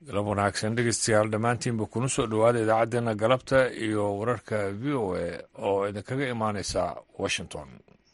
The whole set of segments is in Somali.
galab wanaagsan dhegeystayaal dhammaantiinba kuna soo dhowaada idaacaddeenna galabta iyo wararka v o a oo idinkaga imaaneysa washington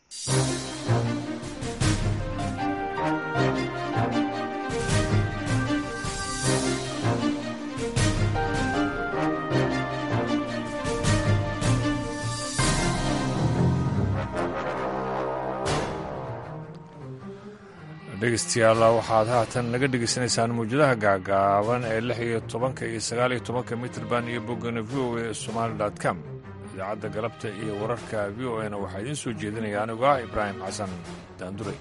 dhegeystayaal waxaad haatan naga dhegeysanaysaan mawjadaha gaagaaban ee lix iyo tobanka iyo sagaal iyo tobanka mitrband iyo boggana v o a somaali dot com idaacadda galabta iyo wararka v o a na waxaa idiin soo jeedinaya anigu ah ibraahim xasan daanduray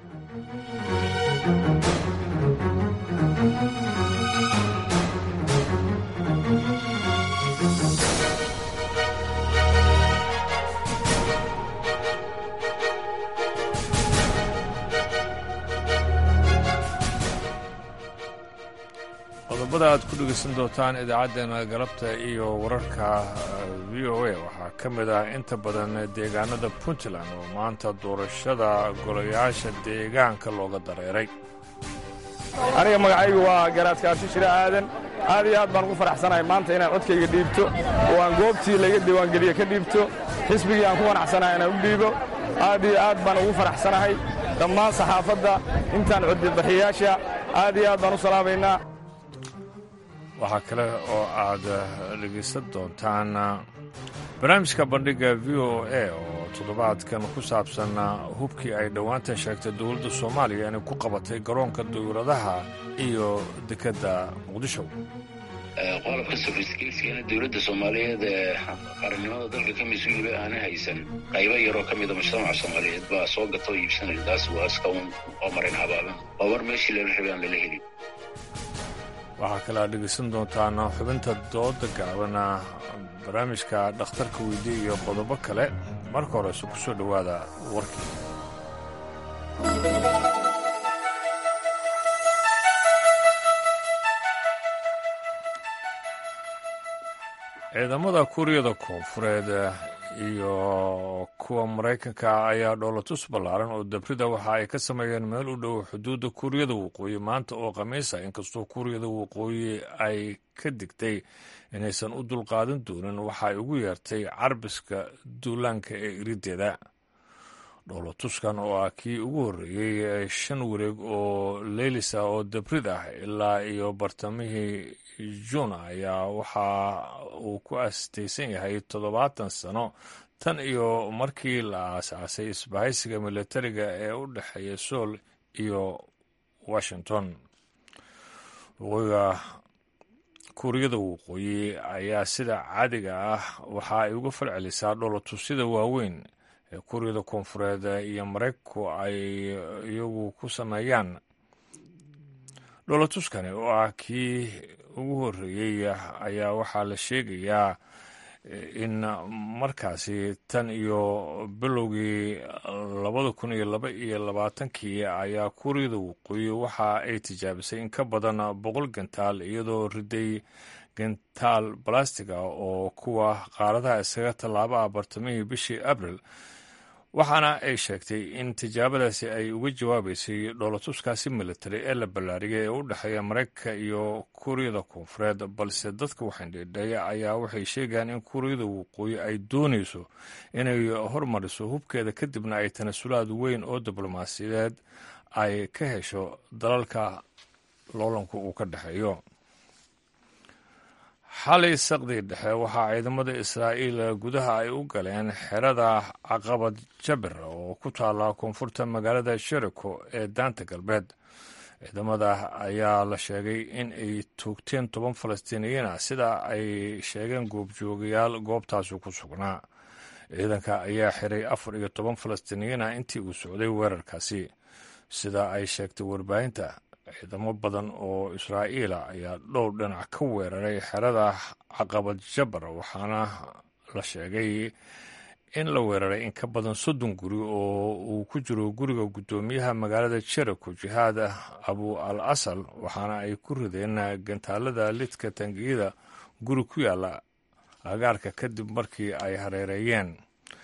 qodobada aad ku dhegeysan doontaan idaacaddeenna galabta iyo wararka v o a waxaa ka mid ah inta badan deegaanada puntland oo maanta doorashada golayaasha deegaanka looga dareeray aniga magacaygu waa garaadkaasi shire aadan aad iyo aad baan ugu faraxsanahay maanta inaan codkayga dhiibto oo aan goobtii layga diiwaangeliye ka dhiibto xisbigii aan ku qanacsanahay inaan u dhiibo aad iyo aad baan ugu faraxsanahay dhammaan saxaafadda intaan codbixiyaasha aad iyo aad baan u salaamaynaa waxaa kale oo aad dhegaysan doontaan barnaamijka bandhigga v o a oo toddobaadkan ku saabsan hubkii ay dhowaantan sheegtay dowladda soomaaliya inay ku qabatay garoonka dawladaha iyo dekedda muqdisho qodobka sofiskeelskana dowladda soomaaliyeed ee qarannimada dalka ka mas-uuliba aana haysan qaybo yaroo ka mida mujtamaca soomaaliyeed baa soo gata oo iibsanaya taas waa iska oo marin habaaban waa war meeshii lala rabay aan lala helin waxaa kale aad dhegaysan doontaan xubinta dooda gaabana barnaamijka dhakhtarka weydiye iyo qodobo kale marka horese ku soo dhowaada warkii ciidamada kuuriyada koonfureed iyo kuwa maraykanka ayaa dhoolatus ballaaran oo dabrida waxa ay ka sameeyeen meel u dhow xuduudda kuuriyada waqooyi maanta oo khamiisa inkastoo kuuriyada waqooyi ay ka digtay inaysan u dulqaadan doonin waxa ay ugu yeertay carbiska duulaanka ee irideeda dhoolatuskan oo ah kii ugu horreeyey shan wareeg oo leylisa oo dabrid ah ilaa iyo bartamihii juun ayaa waxa uu ku astaysan yahay toddobaatan sano tan iyo markii la aasaasay isbahaysiga militariga ee u dhexeeya sool iyo washington waqooyiga kuuriyada waqooyi ayaa sida caadiga ah waxa ay uga falcelisaa dhoolatusyada waaweyn ee kuuriyada koonfureed iyo maraykanku ay iyagu ku sameeyaan dhoolatuskani oo ah kii ugu horreeyey ayaa waxaa la sheegayaa in markaasi tan iyo bilowgii labada kun iyo laba iyo labaatankii ayaa kuuriyada waqooyi waxa ay tijaabisay in ka badan boqol gantaal iyadoo riday gantaal balastiga oo kuwa qaaradaha isaga tallaaba ah bartamihii bishii abril waxaana ay sheegtay in tijaabadaasi ay uga jawaabaysay dhoolatuskaasi militari ee la ballaariyay ee u dhexeeya maraykanka iyo kuuriyada koonfureed balse dadka waxaindheedheeya ayaa waxay sheegayaan in kuuriyada waqooyi ay doonayso inay hormariso hubkeeda kadibna ay tanasulaad weyn oo diblomaasiyadeed ay ka hesho dalalka loolanku uu ka dhexeeyo xalay saqdii dhexe waxaa ciidamada israa'iil gudaha ay u galeen xerada caqabad jabir oo ku taalla koonfurta magaalada sheriko ee daanta galbeed ciidamada ayaa la sheegay in ay toogteen toban falastiiniyiin ah sida ay sheegeen goobjoogayaal goobtaasi ku sugnaa ciidanka ayaa xiray afar iyo toban falastiiniyiin ah intii uu socday weerarkaasi sida ay sheegtay warbaahinta ciidamo badan oo israa'iila ayaa dhowr dhinac ka weeraray xerada caqabad jabar waxaana la sheegay in la weeraray in ka badan soddon guri oo uu ku jiro guriga guddoomiyaha magaalada jeriko jihaad abu al asal waxaana ay ku rideen gantaalada lidka tangiyada guri ku yaala agaarka kadib markii ay hareereeyeen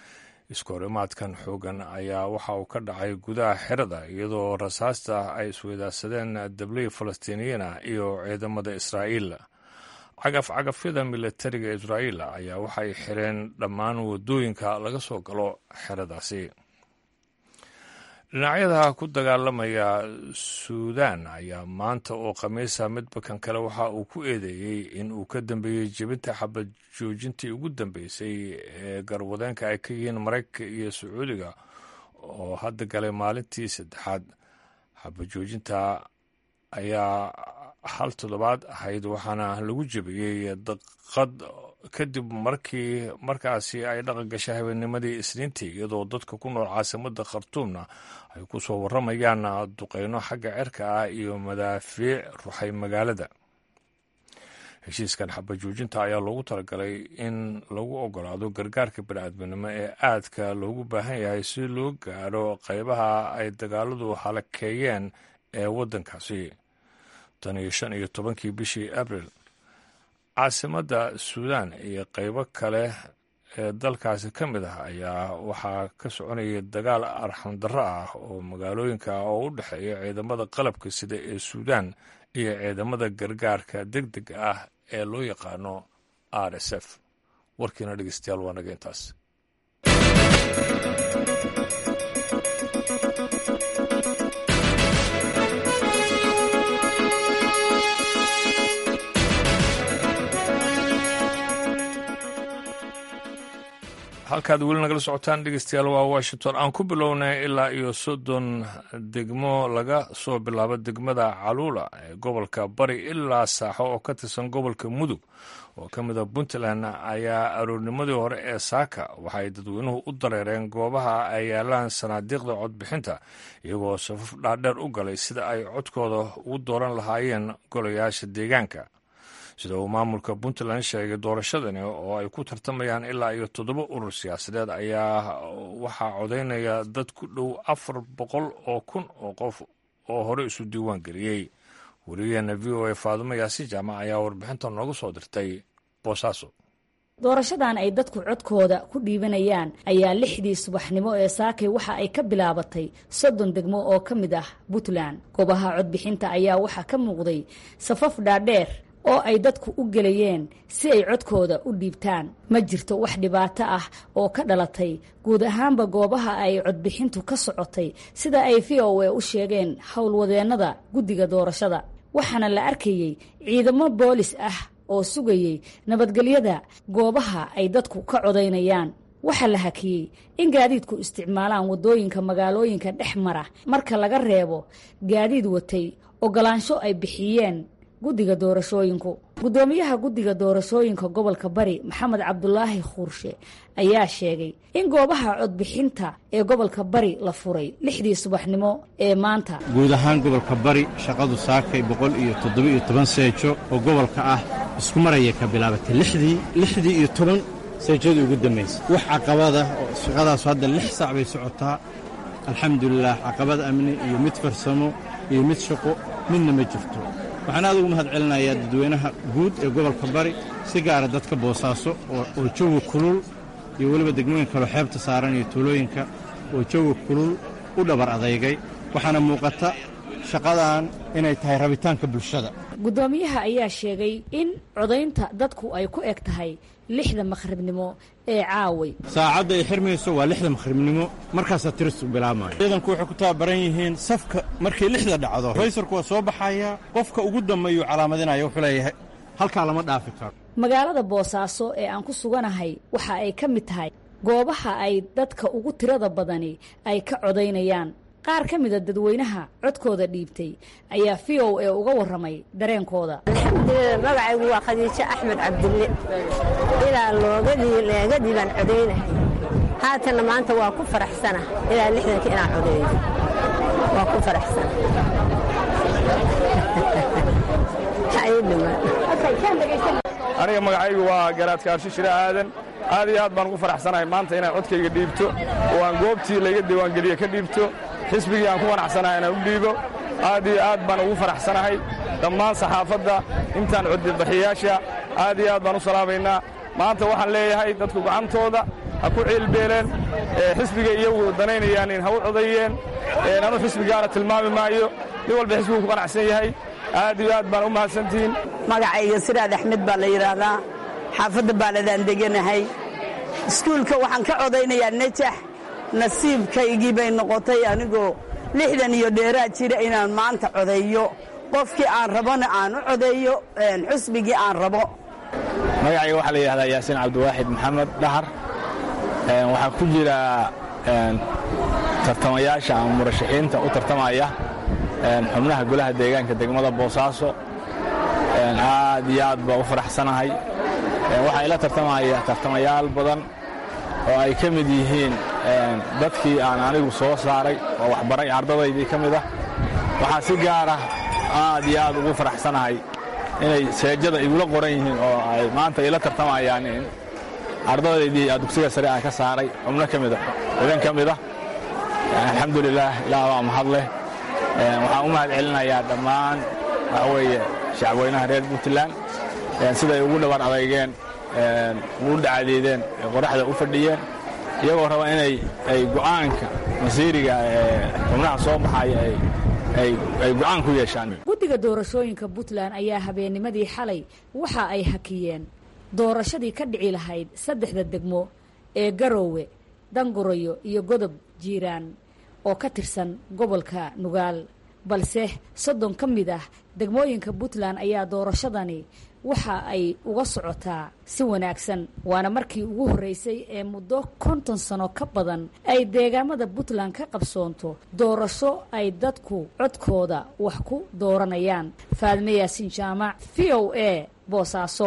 iskoorimaadkan xoogan ayaa waxa uu ka dhacay gudaha xerada iyadoo rasaasta ay isweydaarsadeen dabley falastiiniyiina iyo ciidamada israa'iil cagaf cagafyada militariga israa'iil ayaa waxay xireen dhammaan waddooyinka laga soo galo xeradaasi dhinacyada ku dagaalamaya suudaan ayaa maanta oo khamiisa midbakan kale waxa uu ku eedeeyey in uu ka dambeeyey jebinta xabad joojintii ugu dambeysay ee garwadeenka ay ka yihiin maraykanka iyo sacuudiga oo hadda galay maalintii saddexaad xabad joojinta ayaa hal toddobaad ahayd waxaana lagu jebiyey daqad kadib markii markaasi ay dhaqan gashay habeennimadii isniintii iyadoo dadka ku nool caasimada khartuumna ay ku soo warramayaan duqeyno xagga cerka ah iyo madaafiic ruxay magaalada heshiiskan xabad joojinta ayaa loogu talagalay in lagu ogolaado gargaarka bani'aadminimo ee aadka loogu baahan yahay si loo gaadho qaybaha ay dagaaladu halakeeyeen ee waddankaasi tan iyo shan iyo tobankii bishii abril caasimadda suudaan iyo qaybo kale ee dalkaasi ka mid ah ayaa waxaa ka soconaya dagaal arxamdarro ah oo magaalooyinka oo u dhexeeya ciidamada qalabka sida ee suudaan iyo ciidamada gargaarka deg dega ah ee loo yaqaano r s f warkiina dhegeystayaal waa naga intaas halkaad weli nagala socotaan dhegeystayaal waa washington aan ku bilownay ilaa iyo soddon degmo laga soo bilaabo degmada caluula ee gobolka bari ilaa saaxo oo ka tirsan gobolka mudug oo ka mid a puntland ayaa aroornimadii hore ee saaka waxay dadweynuhu u dareereen goobaha ay yaalaan sanaadiiqda codbixinta iyagoo safaf dhaadheer u galay sida ay codkooda ugu dooran lahaayeen golayaasha deegaanka sida uu maamulka puntland sheegay doorashadani oo ay ku tartamayaan ilaa iyo toddoba urur siyaasadeed ayaa waxaa codaynaya dad ku dhow afar boqol oo kun oo qof oo hore isu diiwaan geliyey wariyaheena v o a faadumo yaasi jaamac ayaa warbixinta nooga soo dirtay boosaaso doorashadan ay dadku codkooda ku dhiibanayaan ayaa lixdii subaxnimo ee saakay waxa ay ka bilaabatay soddon degmo oo ka mid ah puntland goobaha codbixinta ayaa waxaa ka muuqday safaf dhaadheer oo ay dadku u gelayeen si ay codkooda u dhiibtaan ma jirto wax dhibaato ah oo ka dhalatay guud ahaanba goobaha ay codbixintu ka socotay sida ay v o a u sheegeen howlwadeennada guddiga doorashada waxaana la arkayey ciidamo boolis ah oo sugayey nabadgelyada goobaha ay dadku ka codaynayaan waxaa la hakiyey in gaadiidku isticmaalaan waddooyinka magaalooyinka dhex mara marka laga reebo gaadiid watay ogolaansho ay bixiyeen guddiga doorashooyinku guddoomiyaha guddiga doorashooyinka gobolka bari maxamed cabdulaahi khuurshe ayaa sheegay in goobaha codbixinta ee gobolka bari la furay lixdii subaxnimo ee maanta guud ahaan gobolka bari shaqadu saakay boqol iyo toddoba-iyo toban seejo oo gobolka ah isku maraya ka bilaabatay lixdii lixdii iyo toban seejadii ugu dambaysa wax caqabada oo shaqadaasu hadda lix saac bay socotaa alxamdulilah caqabad amni iyo mid farsamo iyo mid shaqo midna ma jirto waxaan aad ugu mahad celinayaa dadweynaha guud ee gobolka bari si gaara dadka boosaaso oo jawi kulul iyo weliba degmooyin kaloo xeebta saaran iyo tuulooyinka oo jawi kulul u dhabar adeygay waxaana muuqata shaqadan inay tahay rabitaanka bulshada guddoomiyaha ayaa sheegay in codaynta dadku ay ku eg tahay lixda makhribnimo ee caaway saacadda ay xirmayso waa lixda makhribnimo markaasaa tiristu bilaabmaya ciidanku waxay ku tababaran yihiin safka markay lixda dhacdo raysarku waa soo baxaya qofka ugu dambeeyuu calaamadinaya wuxuu leeyahay halkaa lama dhaafi karo magaalada boosaaso ee aan ku suganahay waxa ay ka mid tahay goobaha ay dadka ugu tirada badani ay ka codaynayaan qaar ka mida dadweynaha codkooda dhiibtay ayaa v o a uga warramay dareenkooda magacaygu waa khadiijo axmed cabdille ilaa looga dhiibaan codaynahay haatanna maanta waa ku faraxsana ilaa lixdanka inaan codeeyo waa ku faraxsana aniga magacaygu waa garaadka arsho shire aadan aad iyo aad baan ugu faraxsanahay maanta inaan codkayga dhiibto oo aan goobtii layga diiwaangeliye ka dhiibto xisbigii aan ku qanacsanahay inaan u dhiibo aad iyo aad baan ugu faraxsanahay dhammaan saxaafadda intaan codbixiyayaasha aad iyo aad baan u salaamaynaa maanta waxaan leeyahay dadku gacantooda ha ku ciilbeeleen xisbiga iyagu danaynayaan in ha u codeeyeen anu xisbigaana tilmaami maayo nin walba xisbigu ku qanacsan yahay aad iyo aad baan u mahadsantihiin magacayga siraad axmed baa la yidhaahdaa xaafadda baaladaan deganahay iskuulka waxaan ka codaynayaa nejax nasiibkaygii bay noqotay anigoo lixdan iyo dheeraad jira inaan maanta codeeyo qofkii aan rabona aan u codeeyo xusbigii aan rabo magacayga waxaa la yidhahdaa yaasiin cabdiwaaxid maxamed dhahar waxaa ku jira tartamayaasha ama murashaxiinta u tartamaya xubnaha golaha deegaanka degmada boosaaso aad iyo aad baa u faraxsanahay waxaa ila tartamaya tartamayaal badan oo ay ka mid yihiin dadkii aan anigu soo saaray oo waxbaray ardadaydii ka mid ah waxaa si gaara aad iyo aad ugu faraxsanahay inay seejada igula qoran yihiin oo ay maanta ila tartamayaan in ardadaydii dugsiga sare aan ka saaray xubno ka mida idan ka mid ah alxamdulilaah ilaah baa mahad leh waxaan u mahad celinayaa dhammaan waxa weeye shacabweynaha reer puntland siday ugu dhabar adeygeen ugu dhacadeedeen ee qoraxda u fadhiyeen iyagoo raba inay ay go'aanka masiiriga ee xubnaha soo baxaya ay go'aan ku yeeshaan guddiga doorashooyinka puntland ayaa habeennimadii xalay waxa ay hakiyeen doorashadii ka dhici lahayd saddexda degmo ee garoowe dangurayo iyo godob jiiraan oo ka tirsan gobolka nugaal balse soddon ka mid ah degmooyinka puntland ayaa doorashadani waxa ay uga socotaa si wanaagsan waana markii ugu horreysay ee muddo konton sano ka badan ay deegaamada puntland ka qabsoonto doorasho ay dadku codkooda wax ku dooranayaan faadme yaasiin jaamac v o a boosaaso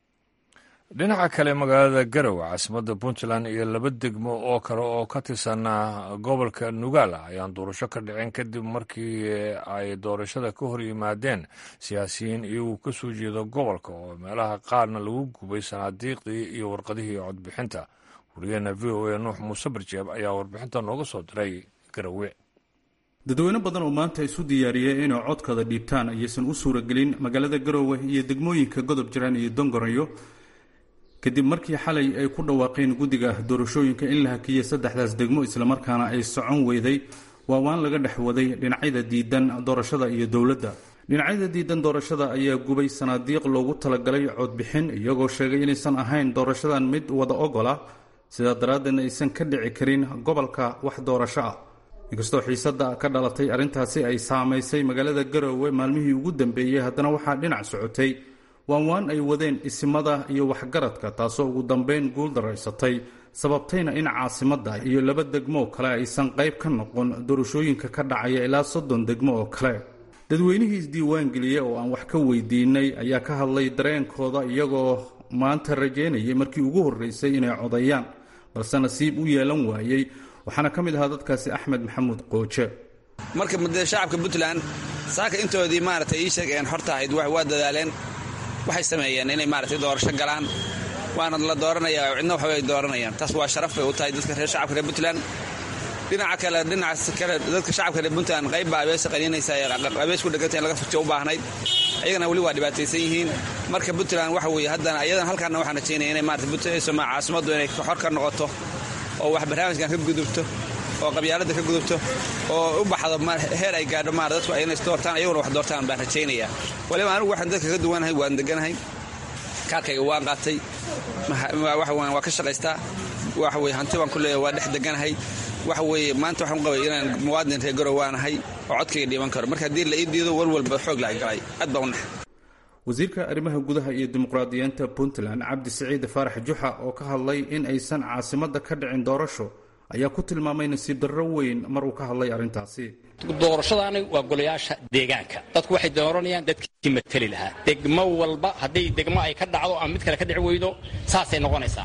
dhinaca kale magaalada garowe caasimadda puntland iyo laba degmo oo kale oo ka tirsan gobolka nugaal ayaan doorasho ka dhicin kadib markii ay doorashada ka hor yimaadeen siyaasiyiin iyagoo ka soo jeeda gobolka oo meelaha qaarna lagu gubay sanaadiiqdii iyo warqadihii codbixinta wariyaheena v o a nuux muuse barjeeb ayaa warbixinta nooga soo diray garowe dadweyne badan oo maanta isu diyaariyey inay codkooda dhiibtaan ayaysan u suuragelin magaalada garowe iyo degmooyinka godob jiraan iyo dongorayo kadib markii xalay ay ku dhawaaqeen guddiga doorashooyinka in la hakiyey saddexdaas degmo islamarkaana ay socon weyday waa waan laga dhex waday dhinacyada diidan doorashada iyo dowladda dhinacyada diidan doorashada ayaa gubay sanaadiiq loogu talagalay codbixin iyagoo sheegay inaysan ahayn doorashadan mid wada ogola sidaa daraaddeedna aysan ka dhici karin gobolka wax doorasho ah inkastoo xiisadda ka dhalatay arrintaasi ay saamaysay magaalada garoowe maalmihii ugu dambeeyey haddana waxaa dhinac socotay waan waan ay wadeen isimada iyo waxgaradka taasoo ugu dambeyn guul daraysatay sababtayna in caasimadda iyo laba degmo oo kale aysan qayb ka noqon doorashooyinka ka dhacaya ilaa soddon degmo oo kale dadweynihii isdiiwaangeliya oo aan wax ka weydiinay ayaa ka hadlay dareenkooda iyagoo maanta rajeynayay markii ugu horreysay inay codeeyaan balse nasiib u yeelan waayey waxaana ka mid ahaa dadkaasi axmed maxamuud qooje marka mudee shacabka puntland saaka intoodii maaragtay ii sheegeen horta ahayd waa dadaaleen waxay sameeyeen inay maaragtay doorasho galaan waana la dooranaya cidna waxba ay dooranayaan taas waa sharaf bay u tahay dadka reer shacabka reer puntland dhinaca kale dhinacaas kale dadka shacabka reer puntland qayb baa abeesa qaniinaysa abees ku dheganta in laga furtiyo u baahnayd ayagana weli waa dhibaataysan yihiin marka puntland waxa weeye haddana ayadan halkaana waxaan rajaynaya inay maarata soma caasimaddu inay xor ka noqoto oo wax barnaamijkan ka gudubto oo qabyaaladda ka gudubto oo u baxdo heer ay gaadho maar dadku ayna isdoortaan ayaguna wax doortaan baan rajaynayaa waliba anigu waxaan dadka ka duwanahay waan deganahay kaarkayga waan qaatay waa ka shaqaystaa waxa weye hanti baan ku leeyahay waa dhex deganahay waxa weeye maanta waxaan qabay inaan muwaadin reer garow waanahay oo codkayga dhiiban karo marka haddii la ii diido walwalba xoog la galay aad baa u nax wasiirka arrimaha gudaha iyo dimuqraadiyiinta puntland cabdi siciid faarax juxa oo ka hadlay in aysan caasimadda ka dhicin doorasho ayaa ku tilmaamay nasiib darro weyn mar uu ka hadlay arrintaasi doorashadaani waa golayaasha deegaanka dadku waxay dooranayaan dadkii mateli lahaa degmo walba haddii degmo ay ka dhacdo ama mid kale ka dhici weydo saasay noqonaysaa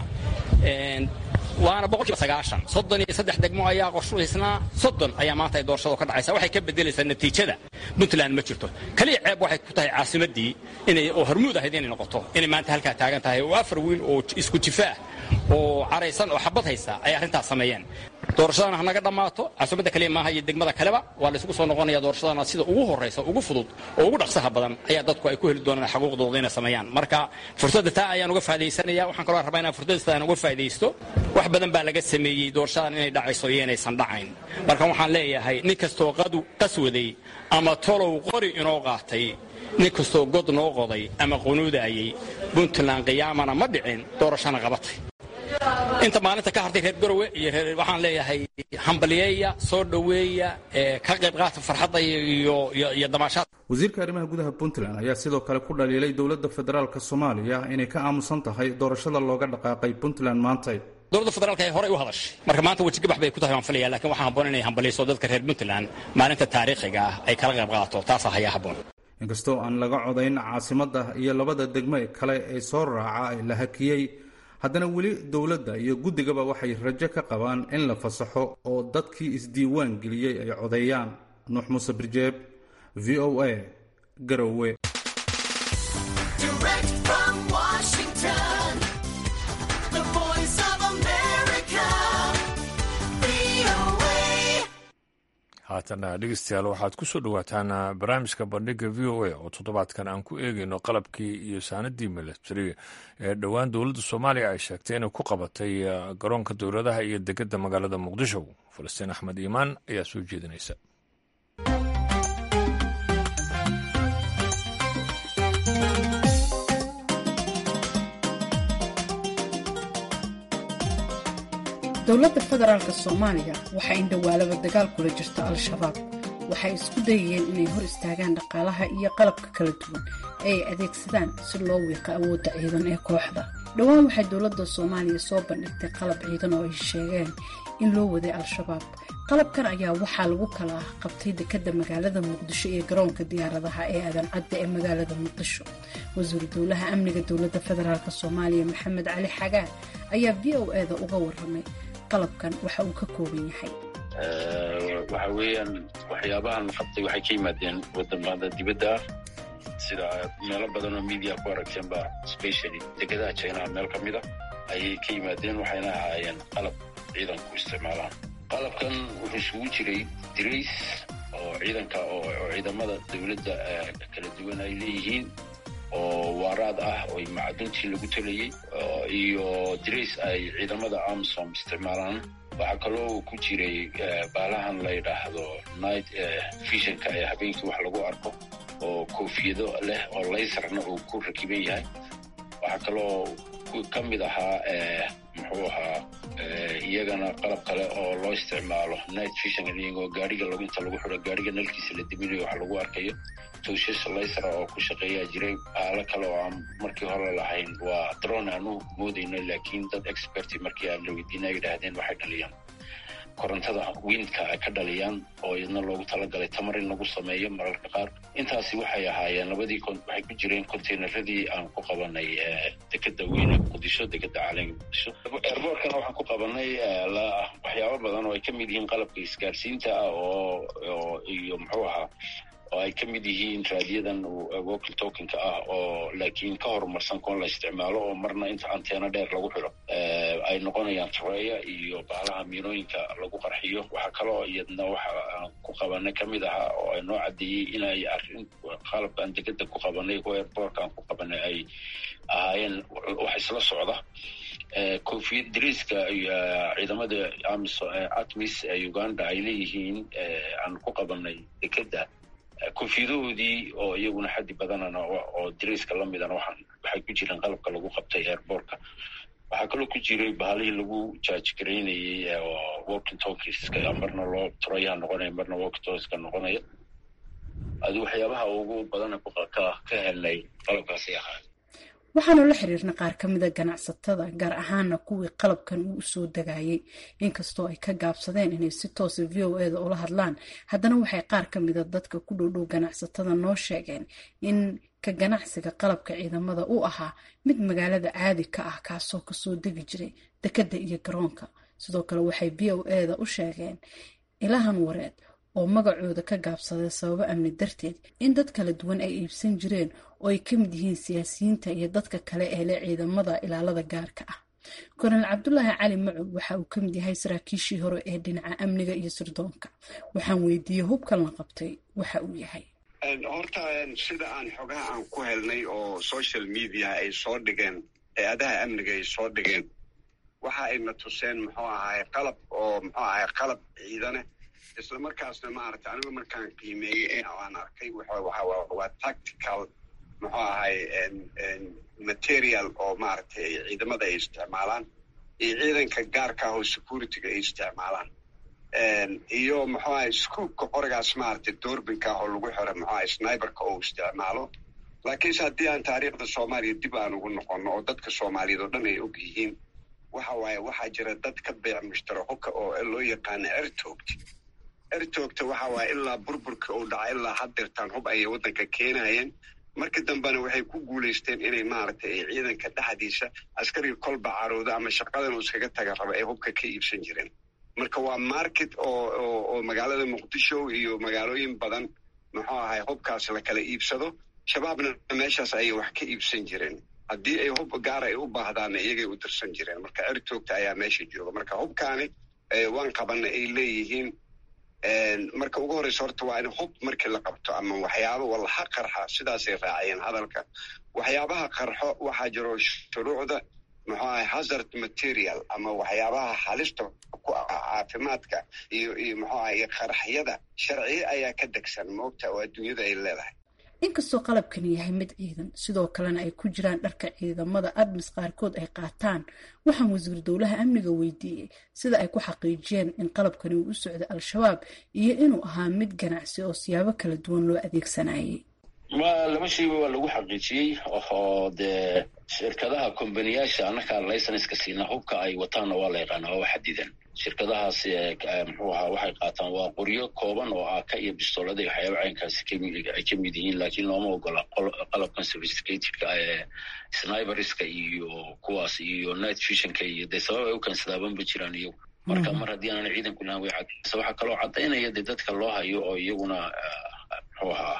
waana boqolkiiba sagaashan soddon iyo saddex degmo ayaa qorshaysnaa soddon ayaa maanta ay doorashadu ka dhacaysa waxay ka bedelaysaa natiijada puntland ma jirto kaliya ceeb waxay ku tahay caasimaddii inay oo hormuud ahayd inay noqoto inay maanta halkaa taagan tahay oo afar wiil oo isku jifaah oo caraysan oo xabad haysa ay arrintaas sameeyeen doorashadana hanaga dhammaato caasimada kaliya maaha iyo degmada kaleba waa la isugu soo noqonaya doorashadana sida ugu horraysa ugu fudud oo ugu dhaqsaha badan ayaa dadku ay ku heli doonaan xaquuqdooda inay sameeyaan marka fursadda taa ayaan uga faa'idaysanaya waxaan kaloo rabaa inaan fursadda aan uga faa'idaysto wax badan baa laga sameeyey doorashadan inay dhacayso iyo inaysan dhacayn marka waxaan leeyahay nin kastoo qaswaday ama tolow qori inoo qaatay nin kastoo god noo qoday ama qunuudaayey puntland qiyaamana ma dhicin doorashana qabatay inta maalinta ka hartay reer garowe iyo waxaan leeyahay hambaliyeeya soo dhoweeya ka qayb qaata farxadda iyo damaashaad wasiirka arrimaha gudaha puntland ayaa sidoo kale ku dhaliilay dowladda federaalk soomaaliya inay ka aamusan tahay doorashada looga dhaqaaqay puntland maantay dowladda federaalk ay horey u hadashay marka maanta wejigabax bay ku tahay waan filaya lakin waxaa habboon inay hambaliyso dadka reer puntland maalinta taariikhiga ah ay kala qayb qaato taasaa hayaa habboon inkastoo aan laga codayn caasimadda iyo labada degme kale ee soo raaca la hakiyey haddana weli dowladda iyo guddigaba waxay rajo ka qabaan in la fasaxo oo dadkii isdiiwaan geliyey ay codeeyaan nuux muuse birjeeb v o a garowe haatana dhegeystayaal waxaad ku soo dhowaataan barnaamijka bandhiga v o a oo toddobaadkan aan ku eegeyno qalabkii iyo saanadii milatari ee dhowaan dowladda soomaaliya ay sheegtay inay ku qabatay garoonka dowladaha iyo degedda magaalada muqdisho falastiin axmed iimaan ayaa soo jeedinaysa dowladda federaalk soomaaliya waxaa indhawaalaba dagaal kula jirta al-shabaab waxay isku dayayeen inay hor istaagaan dhaqaalaha iyo qalabka kala duwan ee ay adeegsadaan si loo wiiqo awoodda ciidan ee kooxda dhowaan waxay dowladda soomaaliya soo bandhigtay qalab ciidan oo ay sheegeen in loo waday al-shabaab qalabkan ayaa waxaa lagu kala qabtay dekadda magaalada muqdisho iyo garoonka diyaaradaha ee aadan cadda ee magaalada muqdisho wasiiru dowlaha amniga dowladda federaalk soomaaliya maxamed cali xagaan ayaa v o eda uga waramay qalabkan waxa uu ka kooban yahay waxa weeyaan waxyaabahan la qabtay waxay ka yimaadeen wadamada dibadda ah sida meelo badan oo media ku aragteenba specially degadaha jinaha meel ka mid a ayay ka yimaadeen waxayna ahaayeen qalab ciidanku isticmaalaan qalabkan wuxuu isugu jiray dirays oo ciidanka oo ciidamada dowladda kala duwan ay leeyihiin oo waaraad ah oo macduntii lagu talayey iyo dirays ay ciidamada amsom isticmaalaan waxaa kaloo ku jiray baalahan la yidhaahdo night visionka ee habeenkii wax lagu arko oo koofiyado leh oo laysarna uu ku rakiban yahay waxaa kaloo ka mid ahaa muxuu ahaa iyagana qalab kale oo loo isticmaalo night vision iyagoo gaariga inta lagu xiro gaariga nalkiisa la diminayo wax lagu arkayo tuushas laysara oo ku shaqeeyaa jiray baalo kale oo aan markii hore lahayn waa dron aan u moodayno laakiin dad experti markii aan la weydiina ay yidhaahdeen waxay dhaliyaan korontada windka ay ka dhaliyaan oo idna loogu talagalay tamar in lagu sameeyo mararka qaar intaasi waxay ahaayeen labadii waxay ku jireen containeradii aan ku qabanay dekeda weyne muqdisho dekeda caalamka muqdisho airbortkana waxaan ku qabanay waxyaabo badan oo ay ka mid yihiin qalabka isgaarsiinta ah oo iyo muxuu ahaa oo ay ka mid yihiin raadiyadan wokil tokenka ah oo laakiin ka horumarsan koon la isticmaalo oo marna inta anteena dheer lagu xiro ay noqonayaan tareeya iyo baalaha miinooyinka lagu qarxiyo waxaa kaloo iyadna waxa aan ku qabanay ka mid ahaa oo ay noo caddeeyey inay arrin qalabkaan degeda ku qabanay kuwa airbortka aan ku qabanay ay ahaayeen wax isla socda koofiyad dariiska ciidamada atmis ee uganda ay leeyihiin aan ku qabanay dekeda koofiyadahoodii oo iyaguna xaddi badanana oo dariiska la midana waxay ku jireen qalabka lagu qabtay airbortka waxaa kaloo ku jiray bahalihii lagu jaajgaraynayey walking talkiska marna loo turayaha noqonaya marna walking talkiska noqonaya adi waxyaabaha ugu badana ka helnay qalabkaasay ahaa waxaanu la xiriirna qaar ka mida ganacsatada gaar ahaana kuwii qalabkan uu usoo dagayay inkastoo ay ka gaabsadeen inay si toosa v o eda ula hadlaan haddana waxay qaar ka mida dadka ku dhowdhow ganacsatada noo sheegeen in ka ganacsiga qalabka ciidamada uu ahaa mid magaalada caadi ka ah kaasoo kasoo degi jiray dekadda iyo garoonka sidoo kale waxay v o eda u sheegeen ilahan wareed oo magacooda ka gaabsaday sababo amni darteed in dad kala duwan ay iibsan jireen oo ay ka mid yihiin siyaasiyiinta iyo dadka kale ee leh ciidamada ilaalada gaarka ah kornel cabdulaahi cali macow waxa uu ka mid yahay saraakiishii hore ee dhinaca amniga iyo sirdoonka waxaan weydiiyey hubkan la qabtay waxa uu yahay horta sida aan xogaha aan ku helnay oo social media ay soo dhigeen hay-adaha amniga ay soo dhigeen waxa ayna tuseen muxuu ahay qalab oo muxuu ahay qalab ciidane isla markaasna maaragtay anigu markaan qiimeeyey aan arkay waa tactical muxuu ahay material oo maaragtay ciidamada ay isticmaalaan iyo ciidanka gaarka ah oo securityga ay isticmaalaan iyo muxuu ahay scoopka qorigaas maaragtay doorbinka ah oo lagu xiro muxuu ahay sniberka oo isticmaalo laakiinse haddii aan taariikhda soomaaliya dib aan ugu noqono oo dadka soomaaliyeed oo dhan ay og yihiin waxa waaye waxaa jira dad ka beec mushtara hubka oo loo yaqaano ertoogta ertoogta waxa waaye ilaa burburka uu dhaca ilaa haddeertaan hub ayay waddanka keenayeen marka dambena waxay ku guulaysteen inay maaragtay ay ciidanka dhexdiisa askariga kolba carooda ama shaqadan uu iskaga taga raba ay hubka ka iibsan jireen marka waa market oo oo magaalada muqdisho iyo magaalooyin badan muxuu ahay hubkaas la kala iibsado shabaabna meeshaas ayay wax ka iibsan jireen haddii ay hub gaara ay u baahdaanna iyagay u dirsan jireen marka ertoogta ayaa meesha jooga marka hubkaani waan qabana ay leeyihiin marka ugu horreysa horta waa in hub markii la qabto ama waxyaaba wallaha qarxa sidaasay raaciyeen hadalka waxyaabaha qarxo waxaa jiro shuruucda muxuu ahay hazard material ama waxyaabaha halista ku ah caafimaadka iyo iyo muxuu ahay qaraxyada sharciye ayaa ka degsan moogta oo adduunyada ay leedahay inkastoo qalabkani yahay mid ciidan sidoo kalena ay ku jiraan dharka ciidamada admis qaarkood ay qaataan waxaan wasiir dowlaha amniga weydiiyey sida ay ku xaqiijiyeen in qalabkani uu u socday al-shabaab iyo inuu ahaa mid ganacsi oo siyaabo kala duwan loo adeegsanayay ma laba shayba waa lagu xaqiijiyey oo dee shirkadaha kombaniyaasha annakaa laysanska siina hubka ay wataanna waa la yaqaana waa xadidan shirkadahaas muxuu ahaa waxay qaataan waa qoryo kooban oo aaka iyo bistoolada iyo waxyaaba caynkaasi ay ka mid yihiin laakiin looma ogola qalabkan sophisticatedka ee sniberska iyo kuwaas iyo night visionka iyo dee sabab ay u keensadaabanba jiraan iyagu marka mar haddii aanan ciidanku lahan way cadaysa waxaa kaloo caddaynaya dee dadka loo hayo oo iyaguna muxuu ahaa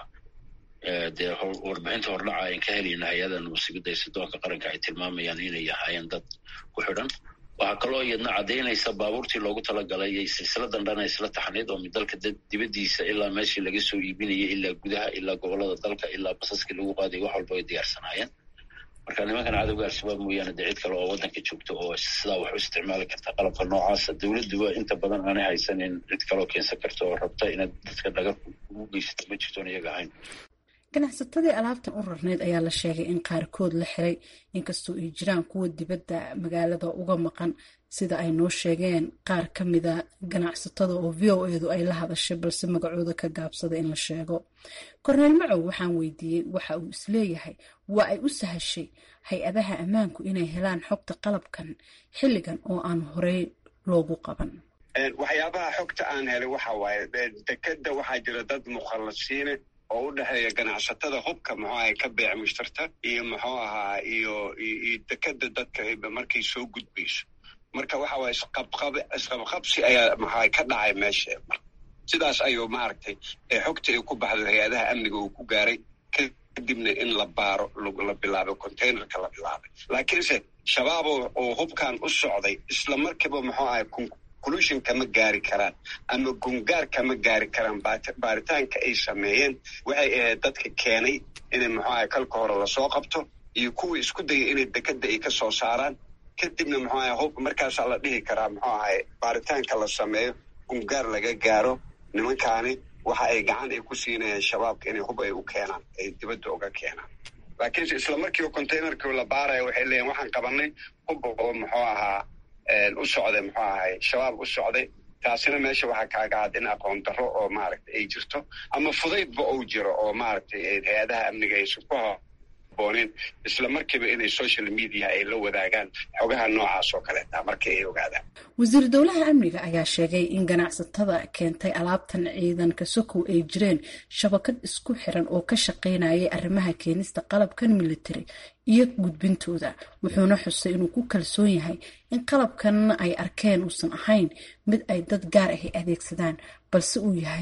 dee warbixinta hordhaca ayn ka helayna hay-adan musiibada ee sidoonka qaranka ay tilmaamayaan inay ahaayeen dad ku xidhan waxaa kaloo iyadna caddaynaysa baabuurtii loogu talagalay iyo silsiladan dhana isla taxnayd oo dalka dibaddiisa ilaa meeshii laga soo iibinayay ilaa gudaha ilaa gobolada dalka ilaa basaskii lagu qaaday wax walba ay diyaarsanaayeen marka nimankan cadowga al-shabaab mooyaane dee cid kale oo waddanka joogta oo sidaa wax u isticmaali karta qalabka noocaasa dowladduba inta badan aanay haysanin cid kaloo keensan karta oo rabta inaad dadka dhagar ugu geysato ma jirtoon iyaga ahayn ganacsatadii alaabtan u rarneyd ayaa la sheegay in qaarkood la xiray inkastoo ay jiraan kuwa dibadda magaalada uga maqan sida ay noo sheegeen qaar ka mida ganacsatada oo v o edu ay la hadashay balse magacooda ka gaabsada in la sheego korneel macow waxaan weydiiyey waxa uu isleeyahay waa ay u sahashay hay-adaha ammaanku inay helaan xogta qalabkan xilligan oo aan horey loogu qaban waxyaabaha xogta aan helay waxa waaye dekeda waxaa jira dad mukhallasiine oo u dhexeeya ganacsatada hubka muxuu ahay ka beec mushtarta iyo muxuu ahaa iyo iyo dekeda dadka markay soo gudbayso marka waxa waaye isqabqab isqabqabsi ayaa maxaa ka dhacay meesha sidaas ayuu maaragtay xogta ay ku baxdo hay-adaha amniga uu ku gaaray kadibna in la baaro la bilaabay containerka la bilaabay laakiinse shabaab oo hubkan u socday isla markiiba muxuu ahay conclusion kama gaari karaan ama gungaar kama gaari karaan baaritaanka ay sameeyeen waxay ahayd dadka keenay inay muxuu ahay kalka hore lasoo qabto iyo kuwii isku dayay inay dekeda ay ka soo saaraan kadibna muxuu ahay hub markaasaa la dhihi karaa muxuu ahay baaritaanka la sameeyo gungaar laga gaaro nimankaani waxa ay gacan ay ku siinayaan shabaabka inay hub ay u keenaan ay dibadda uga keenaan laakiinse isla markiiba containerkii la baaraya waxay leeyihin waxaan qabanay hub oo muxuu ahaa u socday muxuu ahay shabaab u socday taasina meesha waxaa kaaga cad in aqoon darro oo maaragtay ay jirto ama fudaydba uu jiro oo maaragtay hay-adaha amniga aysan ku haboonin isla markiiba inay social media ay la wadaagaan xogaha noocaas oo kaleeta markii ay ogaadaan wasiir dowlaha amniga ayaa sheegay in ganacsatada keentay alaabtan ciidanka sokow ay jireen shabakad isku xiran oo ka shaqaynayay arrimaha keenista qalabkan military iyo gudbintooda wuxuuna xusay inuu ku kalsoon yahay in qalabkan ay arkeen uusan ahayn mid ay dad gaar ahi adeegsadaan balse uu yahay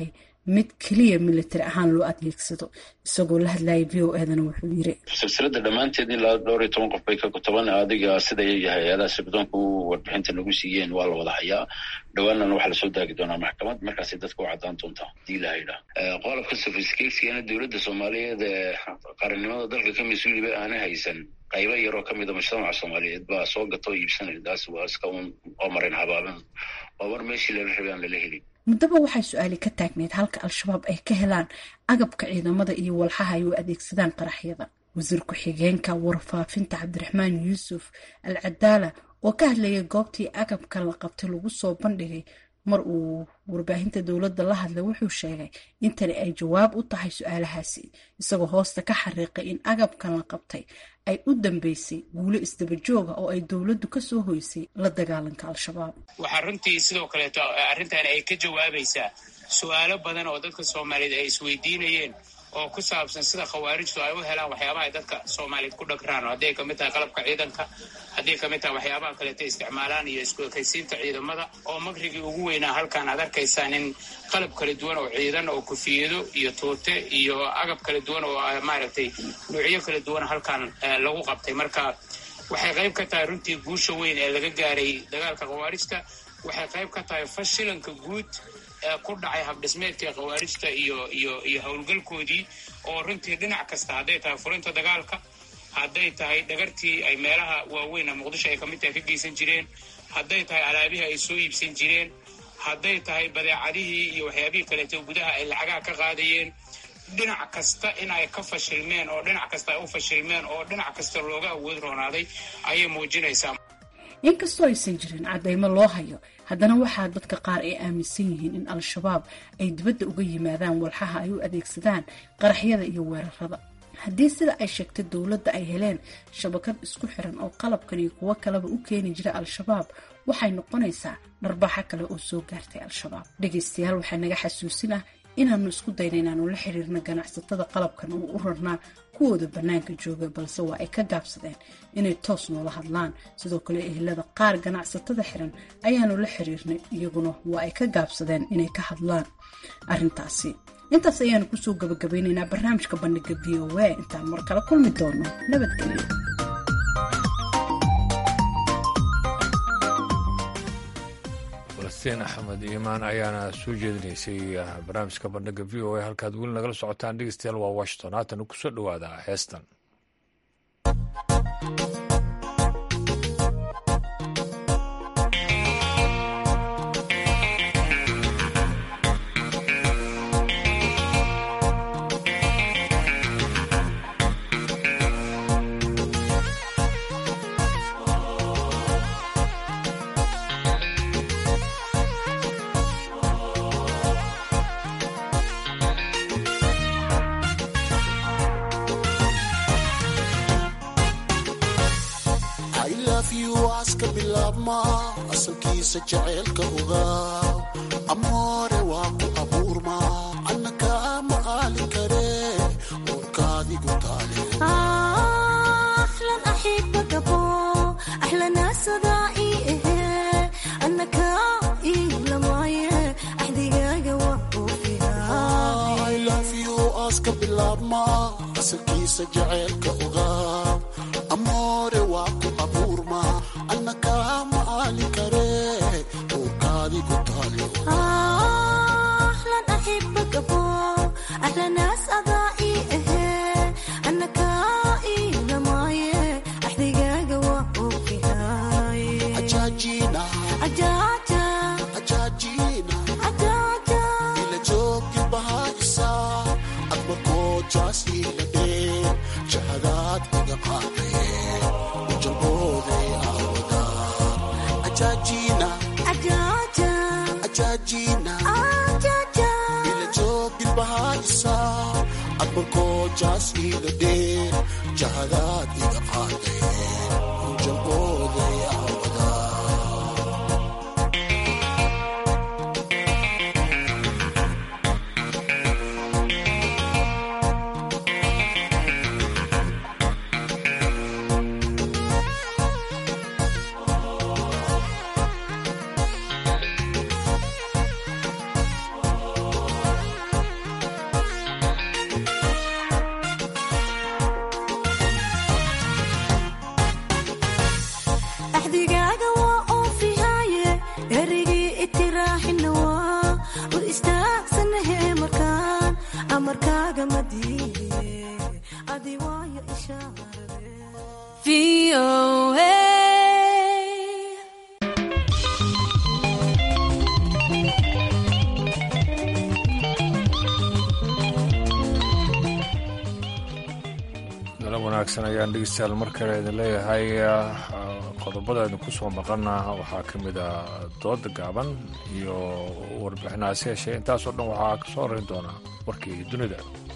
mid keliya militari ahaan loo adeegsado isagoo la hadlayay v o edana wuxuu yiri silsilada dhammaanteed ilaa dhowr iyo toban qof bay ka toban adiga sida hay-adaha sirdoonka u warbixinta nagu siiyeen waa la wada hayaa dhawaanana waxaa lasoo daagi doonaa maxkamad markaasay dadka u caddaan doontaa hadii la haydhaa qodobka sofiskeegsigana dowladda soomaaliyeed ee qarannimada dalka ka mas-uuliba aana haysan qaybo yaroo ka mida mujtamaca soomaaliyeed baa soo gata oo iibsanaya taas waa iska un oo marin habaaban oo mar meeshii lala rabay aan lala helin muddaba waxay su-aali ka taagneyd halka al-shabaab ay ka helaan agabka ciidamada iyo walxaha ay u adeegsadaan qaraxyada wasiir ku-xigeenka warfaafinta cabdiraxmaan yuusuf al cadaala oo ka hadlayay goobtii agabka la qabtay lagu soo bandhigay mar uu warbaahinta dowladda la hadlay wuxuu sheegay in tani ay jawaab u tahay su-aalahaasi isagoo hoosta ka xariiqay in agabkan la qabtay ay u dambeysay guulo isdabajooga oo ay dowladdu kasoo hoysay la dagaalanka al-shabaab waxaa runtii sidoo kaleeto arrintan ay ka jawaabaysaa su-aalo badan oo dadka soomaaliyeed ay isweydiinayeen oo ku saabsan sida khawaarijtu ay u helaan waxyaabaha ay dadka soomaaliyeed ku dhagraan hadday kamid tahay qalabka ciidanka hadday kamid tahay waxyaabaha kaleeto isticmaalaan iyo isku ekaysiinta ciidamada oo makrigii ugu weynaa halkaan aad arkaysaan in qalab kala duwan oo ciidan oo kufiyado iyo tuute iyo agab kala duwan oo maaragtay nuucyo kala duwan halkaan lagu qabtay marka waxay qayb ka tahay runtii guusha weyn ee laga gaaray dagaalka khawaarijta waxay qayb ka tahay fashilanka guud ku dhacay habdhismeedkii khawaarijta iyo iyo iyo howlgalkoodii oo runtii dhinac kasta hadday tahay furinta dagaalka hadday tahay dhagartii ay meelaha waaweyn muqdisho ay kamid tahay ka geysan jireen hadday tahay alaabihii ay soo iibsan jireen hadday tahay badeecadihii iyo waxyaabihii kaleeto gudaha ay lacagaha ka qaadayeen dhinac kasta in ay ka fashilmeen oo dhinac kasta ay u fashilmeen oo dhinac kasta looga awood roonaaday ayay muujinaysaa inkastoo aysan jirin caddaymo loo hayo haddana waxaa dadka qaar ay aaminsan yihiin in al-shabaab ay dibadda uga yimaadaan walxaha ay u adeegsadaan qaraxyada iyo weerarada haddii sida ay sheegtay dowladda ay heleen shabakad isku xiran oo qalabkan iyo kuwo kaleba u keeni jira al-shabaab waxay noqonaysaa dharbaaxo kale oo soo gaartay al-shabaab dhegaystayaal waxaa naga xasuusin ah inaanu isku dayna inaanu la xiriirna ganacsatada qalabkan oo u rarnaa kuwooda bannaanka jooga balse waa ay ka gaabsadeen inay toos noola hadlaan sidoo kale ehelada qaar ganacsatada xiran ayaanu la xiriirnay iyaguna waa ay ka gaabsadeen inay ka hadlaan arrintaasi intaas ayaanu kusoo gabagabeynaynaa barnaamijka bandhiga v o a intaan mar kale kulmi doono nabadgelyo falastiin axmed iimaan ayaana soo jeedinaysay barnaamijka bandhiga v o a halkaad weli nagala socotaan dhegeystayaal waa washington haatan kusoo dhowaada heestan asalkiisa jaceylka ogaaw amoore waa ku abuurma anna kaama aalin kare uurkaadigu taaleaska bilaabma asalkiisa jaceylka ogaaw amoore waa ku abuurma anna kaama aalin kare uurkaadigu taaleila joogi bahaisa admarkoojaasiiladhe jahadaad iga qaadee ujalbooday ila joogin bahaisa admarkoojaas iila dheer jahadaad iga qaadee ujalbooday dalab wanaagsan ayaan dhegeystayaal mar kale idin leeyahay qodobada idinku soo maqana waxaa ka mid ah dooda gaaban iyo warbixinaasi heshay intaasoo dhan waxaa ka soo horeyn doonaa warkii dunida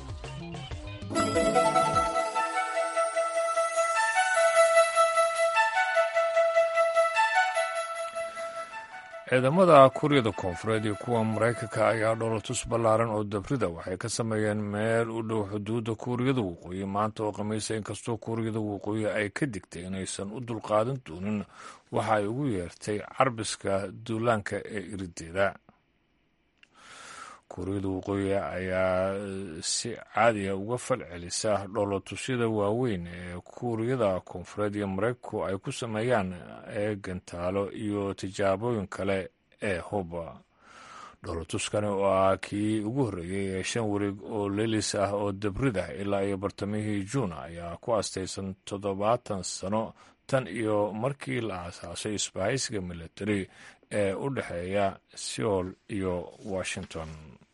ciidamada kuuriyada koonfureed iyo kuwa maraykanka ayaa dholotus ballaaran oo dabrida waxay ka sameeyeen meel u dhow xuduudda kuuriyada waqooyi maanta oo khamiisa inkastoo kuuriyada waqooyi ay ka digtay inaysan u dulqaadan doonin waxa ay ugu yeertay carbiska duulaanka ee irideeda kuuriyada waqooyi ayaa si caadiya uga fal celisa dhoolotusyada waaweyn ee kuuriyada koonfureed iyo maraykanku ay ku sameeyaan ee gantaalo iyo tijaabooyin kale ee huba dhoolotuskani oo ah kii ugu horreeyey ee shan wareeg oo leelis ah oo dabrida ilaa iyo bartamihii juun ayaa ku astaysan toddobaatan sano tan iyo markii la aasaasay isbahaysiga military ee u dhexeeya seoul iyo washington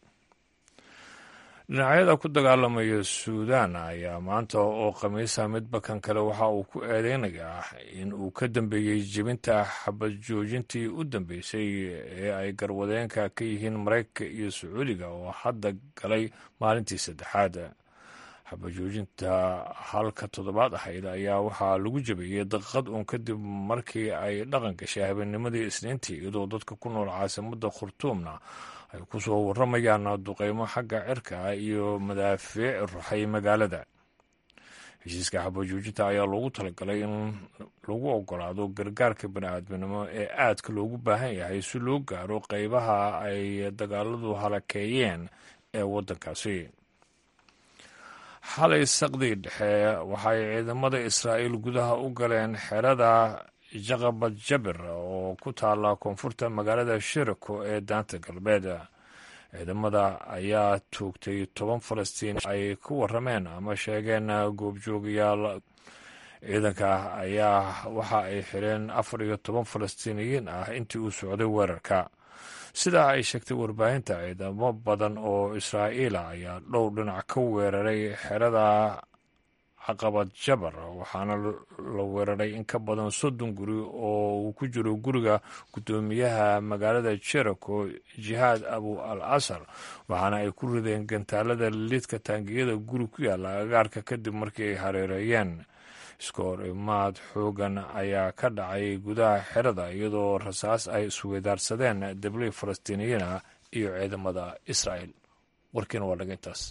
dhinacyada ku dagaalamaya suudan ayaa maanta oo khamiisa midba kan kale waxa uu ku eedeynayaa in uu ka dambeeyey jebinta xabad joojintii u dambeysay ee ay garwadeenka ka yihiin maraykanka iyo sacuudiga oo hadda galay maalintii saddexaad xabad joojinta halka toddobaad ahayd ayaa waxaa lagu jebiyey daqiiqad uun kadib markii ay dhaqan gashay habeennimadii isniintii iyadoo dadka ku nool caasimadda khurtuumna ay ku soo warramayaan duqeymo xagga cirka ah iyo madaafiic ruxay magaalada heshiiska xabajoojinta ayaa loogu talagalay in lagu ogolaado gargaarka bani-aadminimo ee aadka loogu baahan yahay si loo gaaro qeybaha ay dagaaladu halakeeyeen ee waddankaasi xalay saqdii dhexe waxay ciidamada israa'iil gudaha u galeen xerada jaqabad jabir oo ku taala koonfurta magaalada shirako ee daanta galbeed ciidamada ayaa toogtay toban falastiin ay ku warameen ama sheegeen goobjoogayaal ciidanka ayaa waxa ay xireen afar iyo toban falastiiniyiin ah intii uu socday weerarka sidaa ay sheegtay warbaahinta ciidamo badan oo israa'iila ayaa dhowr dhinac ka weeraray xerada caqabad jabar waxaana la weeraray in ka badan soddon guri oo uu ku jiro guriga guddoomiyaha magaalada jeriko jihaad abu al asar waxaana ay ku rideen gantaalada lidka taangiyada guri ku yaalla agaarka kadib markii ay hareereeyeen iskoor imaad xoogan ayaa ka dhacay gudaha xerada iyadoo rasaas ay isweydaarsadeen dabley falastiiniyiin ah iyo ciidamada israa'el warkiina waa dhaga intaas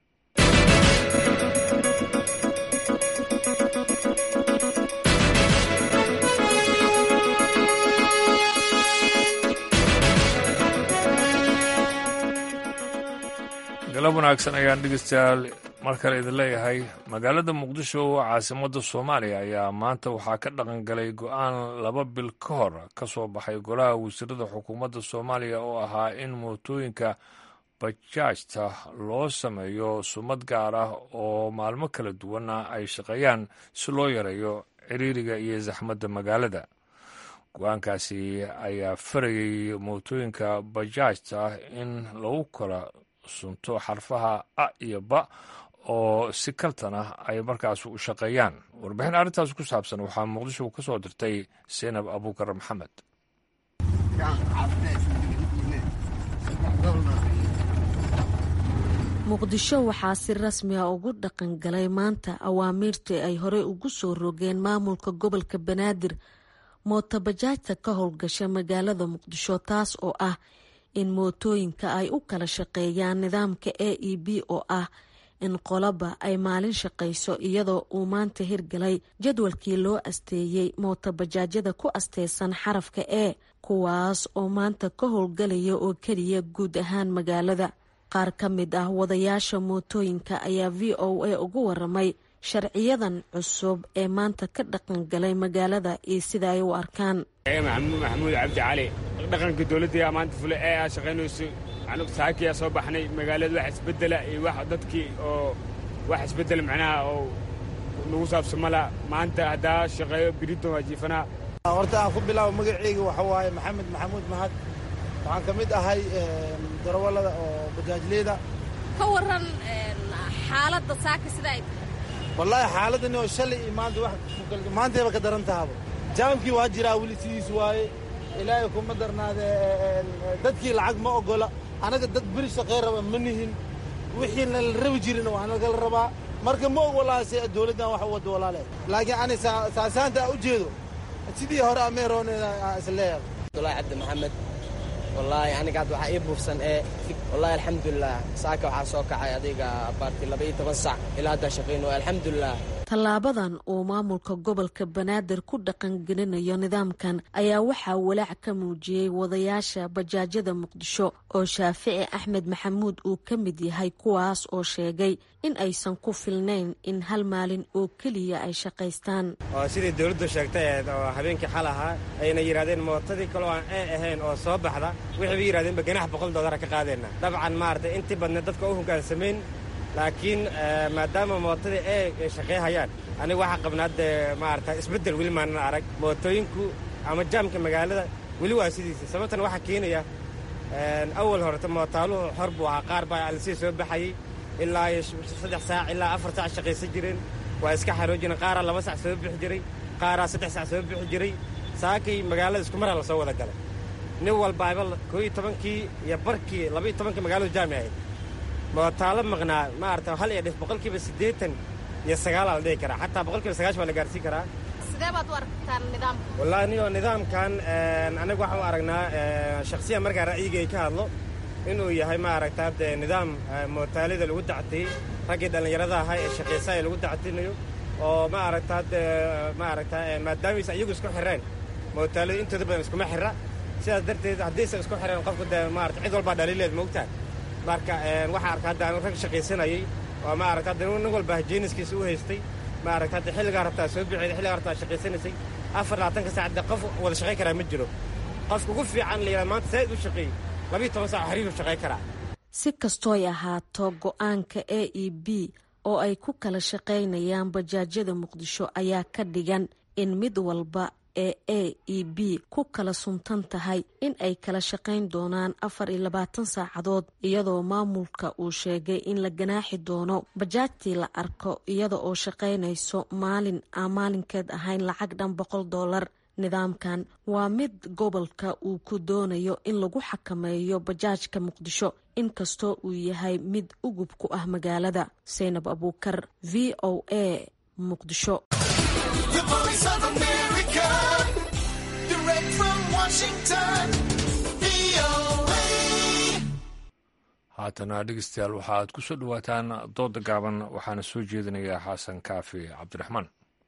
galab wanaagsan ayaan dhegeystayaal mar kale idin leeyahay magaalada muqdisho oo caasimadda soomaaliya ayaa maanta waxaa ka dhaqan galay go-aan laba bil ka hor ka soo baxay golaha wasiirada xukuumadda soomaaliya oo ahaa in mootooyinka bajaajta loo sameeyo sumad gaar ah oo maalmo kala duwana ay shaqeeyaan si loo yareeyo ciriiriga iyo saxmadda magaalada go-aankaasi ayaa farayay mootooyinka bajaajta in lagu kala sunto xarfaha a iyo ba oo si kaltan ah ay markaas u shaqeeyaan warbixin arrintaas ku saabsan waxaa muqdisho ka soo dirtay seynab abuukar maxamed muqdisho waxaa si rasmi a ugu dhaqan galay maanta awaamiirtii ay horey ugu soo rogeen maamulka gobolka banaadir mootobajaajta ka howlgasha magaalada muqdisho taas oo ah in mootooyinka ay u kala shaqeeyaan nidaamka a e b oo ah in qolaba ay maalin shaqayso iyadoo uu maanta hirgalay jadwalkii loo asteeyey mootobajaajyada ku asteysan xarafka e kuwaas oo maanta ka howlgalaya oo keliya guud ahaan magaalada qaar ka mid ah wadayaasha mootooyinka ayaa v o a ugu waramay sharciyadan cusub ee maanta ka dhaqan galay magaalada iyo sida ay u arkaan maxamuud cabdi cali dhaqanka dowladda maanta fule ee aa shaqaynayso anug saakiyaa soo baxnay magaalada wax isbedela iyo wax dadkii oo wax isbeddel macnaha oo nagu saabsamala maanta haddaa shaqeeyo birito waa jiifanaa horta aan ku bilaabo magaceyga waxa waaye maxamed maxamuud mahad waxaan ka mid ahay darawallada oo bajaajleyda ka waran xaaladda saaka sida ay tahay wallaahi xaaladani oo shalay iyo maanta wax maantayba ka daran tahaba jaamkii waa jiraa weli sidiis waaye ilaahay kuma darnaade dadkii lacag ma oggola anaga dad beri shaqey raba ma nihin wixii nala rabi jirin waa nagala rabaa marka ma ogolaase dowladdan wax u waddo walaale laakiin ani saasaanta u jeedo sidii hore ameerooneeda isleeyahay abdullaahi cabdi maxamed wallaahi aniga hadda waxaa ii buufsan ee wallaahi alxamdulilah saaka waxaa soo kacay adiga baarti laba iyo toban sac ilaa haddaa shaqayno alxamdulilah tallaabadan uu maamulka gobolka banaadir ku dhaqangelinayo nidaamkan ayaa waxaa walaac ka muujiyey wadayaasha bajaajyada muqdisho oo shaafici axmed maxamuud uu ka mid yahay kuwaas oo sheegay in aysan ku filnayn in hal maalin oo keliya ay shaqaystaan oo sidii dowladdu sheegtay oo habeenkii xal ahaa ayna yidhahdeen mootadii kaloo aan ee ahayn oo soo baxda waxay ba yidhahdeenba ganax boqol dollara ka qaadeenna dabcan maaragtay intii badneed dadka u hogaansamayn laakiin maadaama mootadii ee shaqeeyhayaan aniga waxaa qabnaa dee maarata isbeddel weli maanan arag mootooyinku ama jaamka magaalada weli waa sidiisa sababtana waxaa keenaya awal horeta mootaaluhu xor buu ahaa qaar baa alisii soo baxayey ilaa iyo saddex saac ilaa afar saac shaqaysan jireen waa iska xaroo jireen qaaraa laba sac soo bixi jiray qaaraa saddex sac soo bixi jiray saakii magaalada isku maraa la soo wada galay nin walbaaba koo iyo tobankii iyo barkii laba iyo tobankii magaaladu jaami ahayd mootaalo maqnaa maarata hal iyo dhif boqolkiiba siddeetan iyo sagaalaa la dhihi karaa xataa boqolkiiba sagaash baa la gaarsiin karaa sidee baad u aragtaan nidaamka wallaahi niyoo nidaamkan aniga waxaan u aragnaa shakhsiyan markaa ra'yigay ka hadlo inuu yahay maaragta dee nidaam mootaalida lagu dactiyey raggii dhallinyarada ahaa ee shaqaysaa ee lagu dactinayo oo maaragta dee maaragta maadaameysa iyagu isku xireen mootaalida intooda badan iskuma xira sidaas darteed haddiisan isku xireen qofku dee maarata cid walbaa dhaliileed moogtaa marka waxaa arka hadda anu rag shaqaysanayey oo maaragta hadda nin walba jeeniskiisa u haystay maaragta hadda xilligaa rabtaa soo bixeeda xilligaa rabtaa shaqaysanaysay afar labaatanka saacadda qof wada shaqayn karaa ma jiro qofka ugu fiican la yidhaha maanta saa'id u shaqeey labiyo toban saac xariiru shaqayn karaa si kastooy ahaato go-aanka a e b oo ay ku kala shaqaynayaan bajaajyada muqdisho ayaa ka dhigan in mid walba ee a e b ku kala suntan tahay in ay kala shaqayn doonaan afar iyo labaatan saacadood iyadoo maamulka uu sheegay in la ganaaxi doono bajaajtii la arko iyada oo shaqaynayso maalin aan maalinkeed ahayn lacag dhan boqol dollar nidaamkan waa mid gobolka uu ku doonayo in lagu xakameeyo bajaajka muqdisho inkastoo uu yahay mid ugub ku ah magaalada saynab abuukar v o a muqdisho haatana dhegeystayaal waxaaad ku soo dhowaataan dooda gaaban waxaana soo jeedinayaa xasan kaafi cabdiraxmaan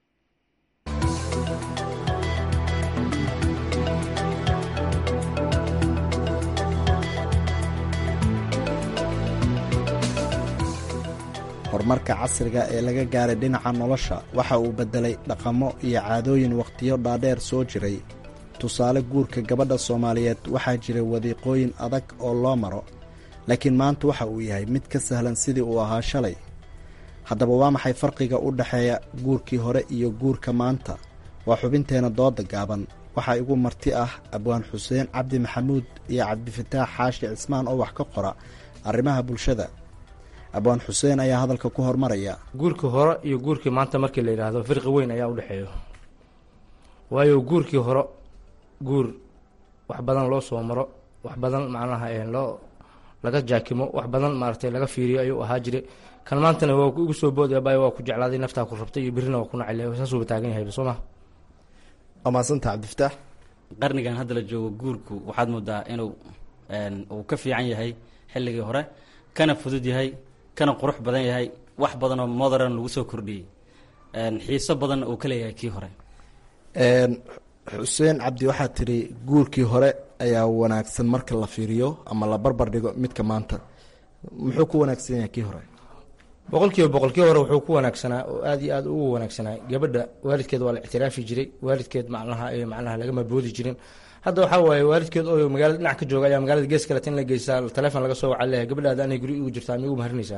horumarka casriga ee laga gaaray dhinaca nolosha waxa uu beddelay dhaqamo iyo caadooyin wakhtiyo dhaadheer soo jiray tusaale guurka gabadha soomaaliyeed waxaa jiray wadiiqooyin adag oo loo maro laakiin maanta waxa uu yahay mid ka sahlan sidii uu ahaa shalay haddaba waa maxay farqiga u dhexeeya guurkii hore iyo guurka maanta waa xubinteenna dooda gaaban waxaa igu marti ah abwaan xuseen cabdi maxamuud iyo cabdifataax xaashi cismaan oo wax ka qora arrimaha bulshada abwaan xuseen ayaa hadalka ku hormaraya guurkii hore iyo guurkii maanta markii la yidhaahdo firqi weyn ayaa u dhexeeyo waayo guurkii hore guur wax badan loo soo maro wax badan macnaha loo laga jaakimo wax badan maaragtay laga fiiriyo ayuu ahaa jire kan maantana waa igu soo boodaya bay waa ku jeclaaday naftaa ku rabtay iyo birrina waa ku nacay saasuuba taagan yahayba soo ma waa mahadsanta cabdifataax qarnigan hadda la joogo guurku waxaad moodaa inuu uu ka fiican yahay xilligii hore kana fudud yahay kana qurux badan yahay wax badanoo modern lagu soo kordhiyey xiiso badanna uu ka leeyahay kii hore xuseen cabdi waxaad tidhi guurkii hore ayaa wanaagsan marka la fiiriyo ama la barbar dhigo midka maanta muxuu ku wanaagsan yahay kii hore boqolkiiba boqolkii hore wuxuu ku wanaagsanaa oo aad iyo aad ugu wanaagsanaa gabadha waalidkeed waa la ictiraafi jiray waalidkeed macnaha macnaha lagama boodi jirin hadda waxaa waaye waalidkeed oo magaalada dhinac ka jooga ayaa magaalada gees kale tin la geysaa taleefon laga soo waca leeyahay gabadhaada anay guri igu jirtaa miyugu maharinaysaa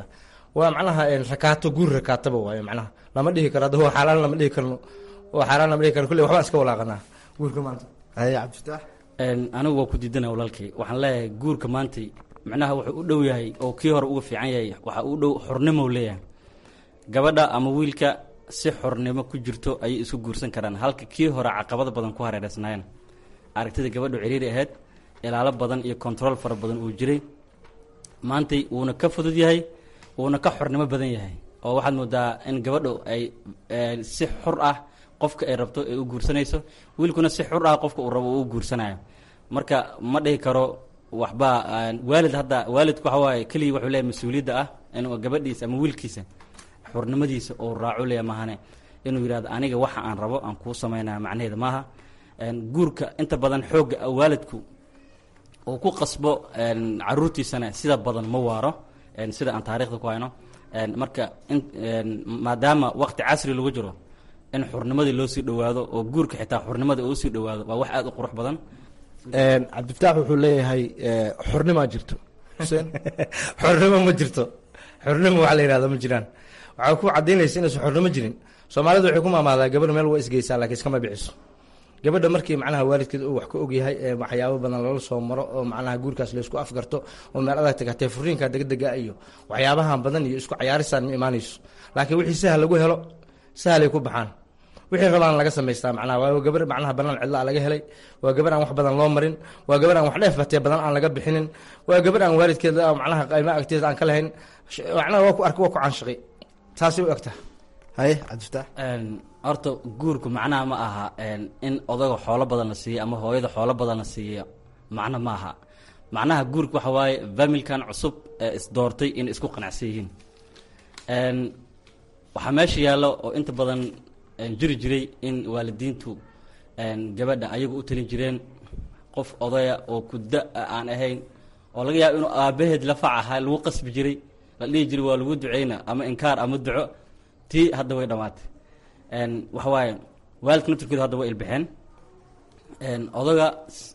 waa macnaha rakaato guur rakaataba waaye macnaha lama dhihi karo hadda waa xaaraan lama dhihi karno waa xaaraan lama dhihi karno kulley waxbaan iska walaaqanaa guurka maanta haye cabdifitaax anigu waa ku diidana walaalkay waxaan leeyahay guurka maanta macnaha wuxuu u dhow yahay oo kii hore uga fiican yahay waxa u dhow xornimo leeyahay gabadha ama wiilka si xornimo ku jirto ayay isku guursan karaan halka kii hore caqabada badan ku hareereysnaayeen aragtida gabadhu ciriiri ahayd ilaalo badan iyo control fara badan uu jiray maantay wuuna ka fudud yahay wuuna ka xornimo badan yahay oo waxaad moodaa in gabadhu ay si xur ah qofka ay rabto ay u guursanayso wiilkuna si xur ah qofka uu rabo uu u guursanayo marka ma dhihi karo waxba waalid hadda waalidku waxa waaye keligii wuxuu leeyahay mas-uuliyadda ah inuu gabadhiisa ama wiilkiisa xurnimadiisa uu raaco leeya maahane inuu yidhahdo aniga waxa aan rabo aan kuu samaynaya macnaheeda maaha guurka inta badan xoogga waalidku uu ku qasbo caruurtiisana sida badan ma waaro sida aan taarikhda ku hayno marka maadaama waqti casri lagu jiro in xurnimadii loo sii dhowaado oo guurka xitaa xurnimada uu sii dhowaado waa wax aada u qurux badan cabdifitaax wuxuu leeyahay xornimaa jirto xuseen xornimo ma jirto xornimo waxa la yihahdo ma jiraan waxaa ku cadaynaysa inaysan xornimo jirin soomaalidu waxay ku maamaadaa gabadha meel waa isgeysaa laakiin iskama biciso gabadha markii macnaha waalidkeed uu wax ka ogyahay ee waxyaabo badan lala soo maro oo macnaha guurkaas laysku afgarto oo meel adag tagatee furiinka degdega iyo waxyaabahan badan iyo isku cayaarisaan ma imaanayso laakiin wixii sahal lagu helo sahalay ku baxaan wixii rabaan laga samaystaa macnaha waa gabar macnaha banaan cidla laga helay waa gabar aan wax badan loo marin waa gabar aan wax dheef batee badan aan laga bixinin waa gabar aan waalidkeed macnaha qayma agteeda aan ka lahayn macnaha waa ku arka waa ku caanshaqi taasay u egtaa haye cabdifitaax horta guurku macnaha ma aha in odaga xoolo badan la siiyo ama hooyada xoolo badan la siiyo macno ma aha macnaha guurku waxa waaye familkan cusub ee isdoortay inay isku qanacsan yihiin waxaa meesha yaallo oo inta badan jiri jiray in waalidiintu gabadha ayagu u talin jireen qof odaya oo kuda aan ahayn oo laga yaabo inuu aabaheed lafac ahaa lagu qasbi jiray la dhihi jiray waa lagu duceyna ama inkaar ama duco tii hadda way dhammaatay waxa waaye waalidka naftirkooda hadda way ilbixeen odaga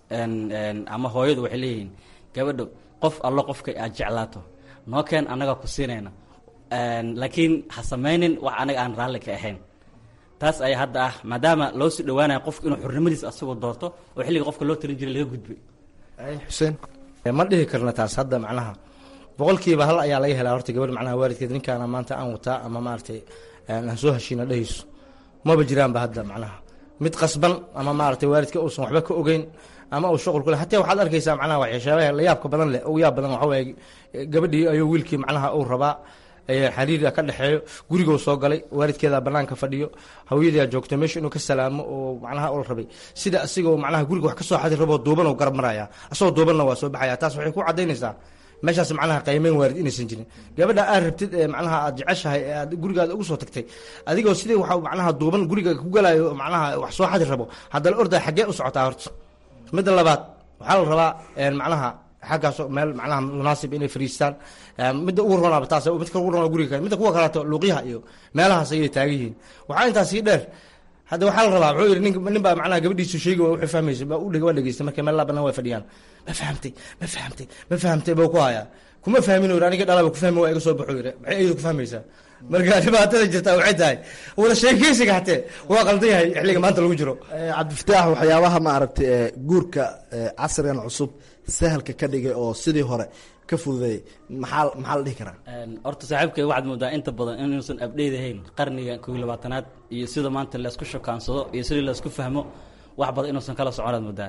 ama hooyadu waxay leeyihiin gabadho qof allo qofka aad jeclaato noo keen annagaa ku siinayna laakiin ha samaynin wax anaga aan raalli ka ahayn taas ayaa hadda ah maadaama loo sii dhawaanaya qofka inuu xurnimadiisa asagoo doorto oo xilliga qofka loo talin jiray laga gudbay xuseen ma dhihi karna taas hadda macnaha boqolkiiba hal ayaa laga helaa horta gabadh macnaha waalidkeed ninkaana maanta aan wataa ama maaragtay aan soo heshiina dhehayso maba jiraanba hadda macnaha mid qasban ama maaragtay waalidka uusan waxba ka ogeyn ama uu shuqul ku leh hataa waxaad arkaysaa macnaha waxyaabaha la yaabka badan leh ugu yaab badan waxa waaye gabadhii ayuu wiilkii macnaha uu rabaa xariiriga ka dhexeeyo gurigoo soo galay waalidkeeda banaanka fadhiyo hawyadaa joogto meesha inuu ka salaamo oo macnaha ul rabay sida asigoo macnaha guriga wax ka soo xadi raboo duuban oo garab maraya asagoo duubanna waa soo baxaya taas waxay ku cadaynaysaa meeshaas macnaha qaymeyn waalid inaysan jirin gabadha aad rabtid ee macnaha aad jeceshahay ee aad gurigaada ugu soo tagtay adigoo sidii waxa macnaha duuban guriga ku galayo macnaha wax soo xadi rabo haddana orday xaggee u socotaa horta midda labaad waxaa la rabaa macnaha xaggaas meel macnaha munaasib inay fariistaan midda ugu ronaaba taas midka ugu rona guriga midda kuwa kaleeto luuqyaha iyo meelahaas ayay taagan yihiin waxaa intaas sii dheer hadda waxaa la rabaa wuxuu yidhi nin nin baa macnaha gabadhiisu sheegi wuxuu fahmaysa baa u dheg waa dhegeystay markay meel laabana way fadhiyaan ma fahamtay ma fahamtay ma fahamtay buu ku hayaa kuma fahmin uu aniga dhalaba ku fahmi waa iga soo baxo yidhi maxay iyadu ku fahmaysaa marka dhibaatada jirtaa waxay tahay wada sheekeysiga hatee waa qaldan yahay xilliga maanta lagu jiro cabdifataax waxyaabaha maaragtay guurka casrigan cusub sahalka ka dhigay oo sidii hore ka fududeeyay maxaa maxaa la dhihi karaa horta saaxiibkay waxaad moodaa inta badan inuusan abdheyd ahayn qarniga kow iyo labaatanaad iyo sida maanta laysku shokaansado iyo sidii laysku fahmo wax badan inuusan kala soconaad moodaa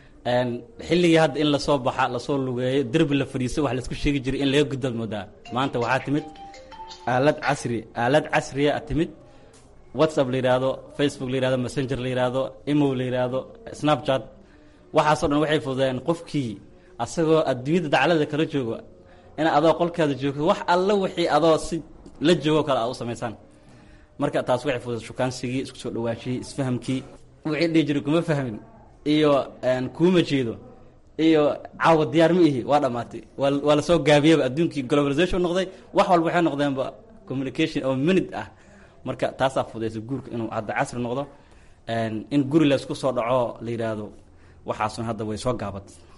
xilligii hadda in lasoo baxa lasoo lugeeyo derbi la fadhiiso wax laisku sheegi jiray in laga gudbaad moodaa maanta waxaa timid aalad casri aalad casriya a timid whatsapp la yidhaahdo facebook la yihahdo messenger la yidhaahdo imow la yidhaahdo snapchat waxaasoo dhan waxay fududeen qofkii asagoo adduunyada daclada kala joogo in adoo qolkaada joogto wax alla wixii adoo si la joogo kale aad u samaysaan marka taas waxay fudud shukaansigii isku soo dhawaashiyey isfahamkii wixii dhihi jiray kuma fahmin iyo kuuma jeedo iyo caawa diyaar ma ihi waa dhamaatay waa waa lasoo gaabiyeyba adduunkii globalization noqday wax walba waxay noqdeenba communication oo minute ah marka taasaa fudaysa guurka inuu hadda casri noqdo in guri laysku soo dhaco la yidhaahdo waxaasun hadda way soo gaabat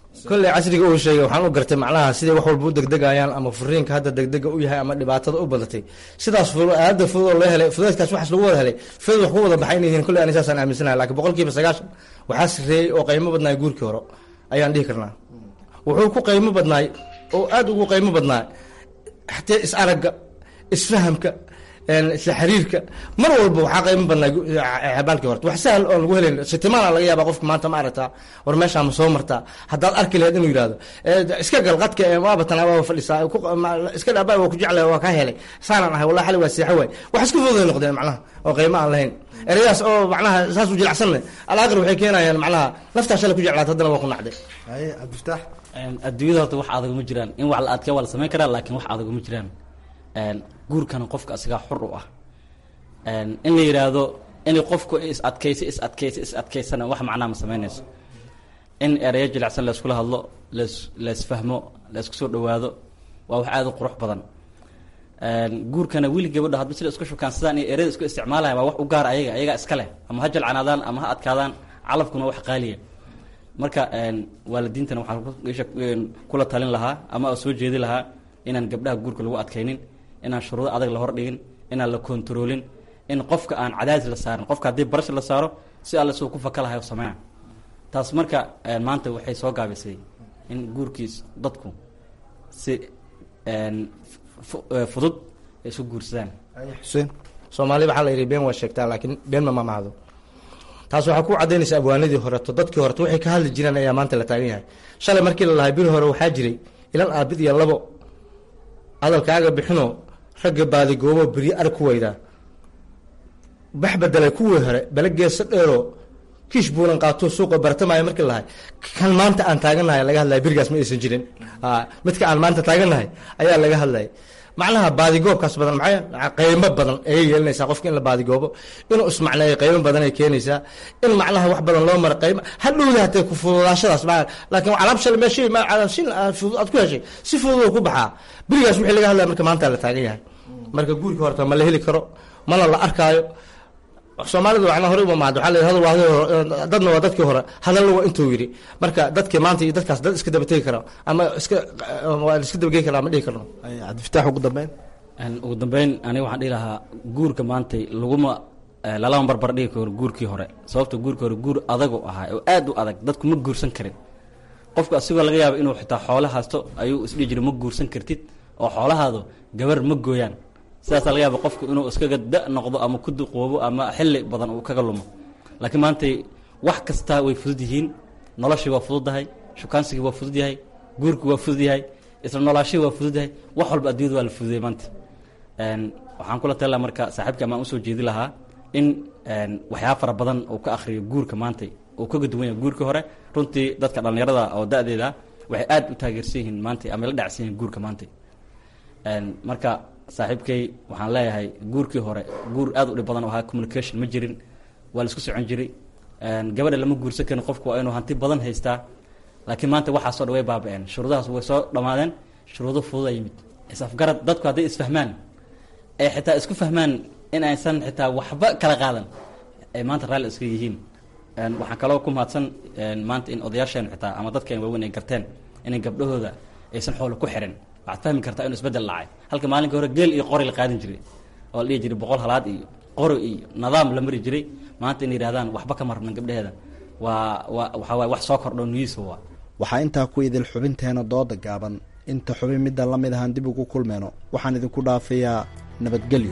kolley casriga uu sheegay waxaan u gartay macnaha siday wax walba u degdegayaan ama furiinka hadda degdega u yahay ama dhibaatada u badatay sidaas aada fudud oo loo helay fudeedkaas waxaas lagu wada helay fudud wax ku wada baxay inay yihiin kolley ani saasaan aaminsanahay laakiin boqolkiiba sagaashan waxaa sireeyey oo qaymo badnaay guurkii hore ayaan dhihi karnaa wuxuu ku qaymo badnaay oo aada ugu qaymo badnaay xatee is aragga isfahamka isla xiriirka mar walba waxaa qaymo badnaa xabaalkii horta wax sahal oon lagu helayn sitimaana laga yaaba qofka maanta ma aragtaa war meeshaa ma soo martaa haddaad arki lahayd inuu yidhahdo iska gal qadka waaba tan waaba fadhisaa iska dhaabaa waa ku jeclay waa kaa helay saanaan ahay wallahi xali waa seexo waay wax isku fududay noqdeen macnaha oo qaymo aan lahayn ereyadaas oo macnaha saas u jilacsanne alaaqir waxay keenayaan macnaha naftaa shalay ku jeclaat haddana waa ku nacday cabdifataax adduunyada horta wax adag ma jiraan in wax la adkee waa la samayn karaa laakiin wax adag ma jiraan guurkana qofka asigaa xur u ah in la yidhaahdo inay qofku is adkaysa is adkaysa is adkaysana wax macnaa ma samaynayso in ereyo jilicsan layskula hadlo las laysfahmo laysku soo dhawaado waa wax aada u qurux badan guurkana wiil gabadha hadba sida isku shukaansadaan iyo ereyada isku isticmaalaya waa wax u gaar ayaga ayagaa iska leh ama ha jalcanaadaan ama ha adkaadaan calafkuna wax qaaliya marka waalidiintana waxaan kula talin lahaa ama soo jeedi lahaa inaan gabdhaha guurka lagu adkaynin inaan shuruudo adag la hordhigin inaan la kontaroolin in qofka aan cadaadis la saarin qofka haddii barash la saaro si alle suu ku faka lahay sameyna taas marka maanta waxay soo gaabisay in guurkiis dadku si fudud ay isu guursadaan xuseen soomaali waxaa la yidhi been waa sheegtaa laakiin been ma mamahdo taas waxaa ku cadaynaysa abwaanadii horeto dadkii horeto waxay ka hadli jireen ayaa maanta la taagan yahay shalay markii la lahay biri hore waxaa jiray ilan aabid iyo labo hadalkaaga bixinoo ragga baadigoobo beryo arag ku weydaa bax bedelay kuwii hore bale geesa dheeroo kiish buulan qaato suuqa bartamaayo markii lahay kan maanta aan taagannahay laga hadlaya berigaas ma aysan jirin midka aan maanta taagannahay ayaa laga hadlaya macnaha baadigoobkaas badan maxay qaymo badan ayay yeelanaysaa qofka in la baadigoobo inuu ismacneeyo qaymo badan ay keenaysaa in macnaha wax badan loo maro qaymo hadhowda hatee ku fududaashadaas ma laakiin alaab shal meeshay ma shin fudud aad ku heshay si fudud ku baxaa berigaas wixii laga hadlaya marka maanta la taagan yahay marka guurka horta ma la heli karo mana la arkaayo soomaalidu macnaa hore uma mahad waxaa la hadal waa dadna waa dadkii hore hadalna waa intuu yidhi marka dadkii maanta iyo dadkaas dad iska dabategi kara ama iska waa iska dabagey kara ma dhihi karno cabdifataax ugu dambeyn ugu dambeyn aniga waxaan dhihi lahaa guurka maantay laguma lalama barbar dhigi karo guurkii hore sababta guurkii hore guur adagu ahaa oo aad u adag dadku ma guursan karin qofku asigoo laga yaabo inuu xitaa xoolo haysto ayuu isdhihi jiray ma guursan kartid oo xoolahaadu gabar ma gooyaan sidaasaa laga yaaba qofku inuu iskaga da noqdo ama ku duqoobo ama xilli badan uu kaga lumo laakiin maantay wax kastaa way fudud yihiin noloshii waa fududdahay shukaansigii waa fudud yahay guurkii waa fudud yahay isla noolaashihii waa fudud yahay wax walba adduunyada waa la fududayay maanta waxaan kula tali laha marka saaxiibka amaan usoo jeedi lahaa in waxyaaba fara badan uu ka akhriyo guurka maantay uu kaga duwan yahay guurkii hore runtii dadka dhallinyarada oo da-deeda waxay aad u taageersan yihiin maantay ama la dhacsan yihiin guurka maantay marka saaxiibkay waxaan leeyahay guurkii hore guur aad u dhib badan oo ahaa communication ma jirin waa la isku socon jiray gabadha lama guursan karin qofku waa inuu hanti badan haystaa laakiin maanta waxaasoo dhan way baaba-een shuruudahaas way soo dhammaadeen shuruudo fududa yimid is-afgarad dadku hadday isfahmaan ay xitaa isku fahmaan in aysan xitaa waxba kala qaadan ay maanta raalli iska yihiin waxaan kaloo ku mahadsan maanta in odayaasheen xitaa ama dadkeen waaweyn ay garteen inay gabdhahooda aysan xoolo ku xirin waxaad fahmi kartaa inuu isbedel dhacay halka maalinka hore geel iyo qori la qaadan jiray oo la dhihi jiray boqol halaad iyo qori iyo nidaam la mari jiray maanta inay yidhahdaan waxba kama rabnan gabdhaheeda waa waa waxaa waay wax soo kordho nuyiisa waa waxaa intaa ku idil xubinteena dooda gaaban inta xubin midda la mid ahaan dib ugu kulmeyno waxaan idinku dhaafayaa nabadgelyo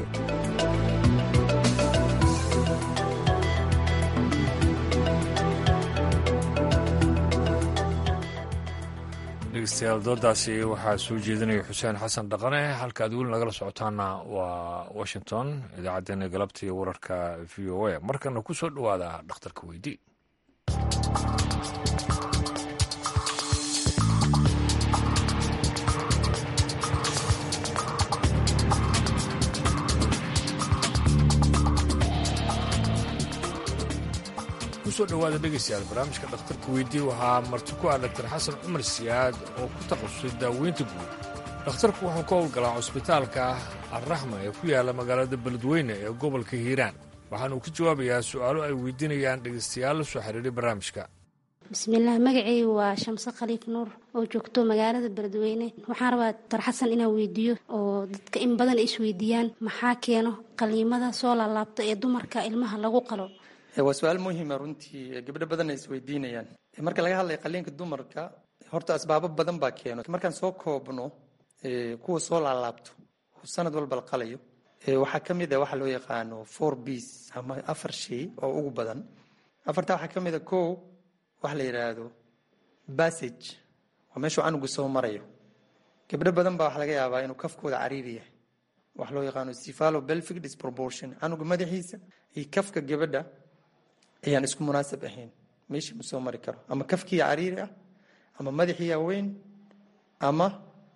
dhegeystayaal doodaasi waxaa soo jeedinaya xuseen xasan dhaqane halkaad weli nagala socotaana waa washington idaacaddeenna galabta iyo wararka v o a markana ku soo dhowaada dhakhtarka weydii kusoo dhowaada dhegeystayaal barnaamijka dhakhtarka weydii waxaa marti ku ah daktar xasan cumar siyaad oo ku takhasusay daaweynta guud dhakhtarku wuxuu ka howlgalaa cusbitaalka alraxma ee ku yaala magaalada beledweyne ee gobolka hiiraan waxaana uu ka jawaabayaa su'aalo ay weydiinayaan dhegaystayaal la soo xiriiray barnaamijka bismillaah magacaygu waa shamse khaliif nuur oo joogto magaalada beledweyne waxaan rabaa doctor xasan inaan weydiiyo oo dadka in badan isweydiiyaan maxaa keeno qaliimada soo laalaabta ee dumarka ilmaha lagu qalo waa su-aal muhiima runtii gabdho badan ay isweydiinayaan marka laga hadlaya qaliinka dumarka horta asbaabo badan baa keeno markaan soo koobno kuwa soo laalaabto oo sanad walba la qalayo waxaa ka mid a waxa loo yaqaano four bs ama afar shay oo ugu badan afartaa waxaa ka mid a ko waxa la yidhaahdo bassage waa meeshuu canugu soo marayo gabdho badan baa waxa laga yaabaa inuu kafkooda cariiri yahay waxa loo yaqaano cephalo belvic disproportion canuga madaxiisa iyo kafka gabadha ayaan isku munaasab ahayn meeshii ma soo mari karo ama kafkiiya cariiri ah ama madaxiiya weyn ama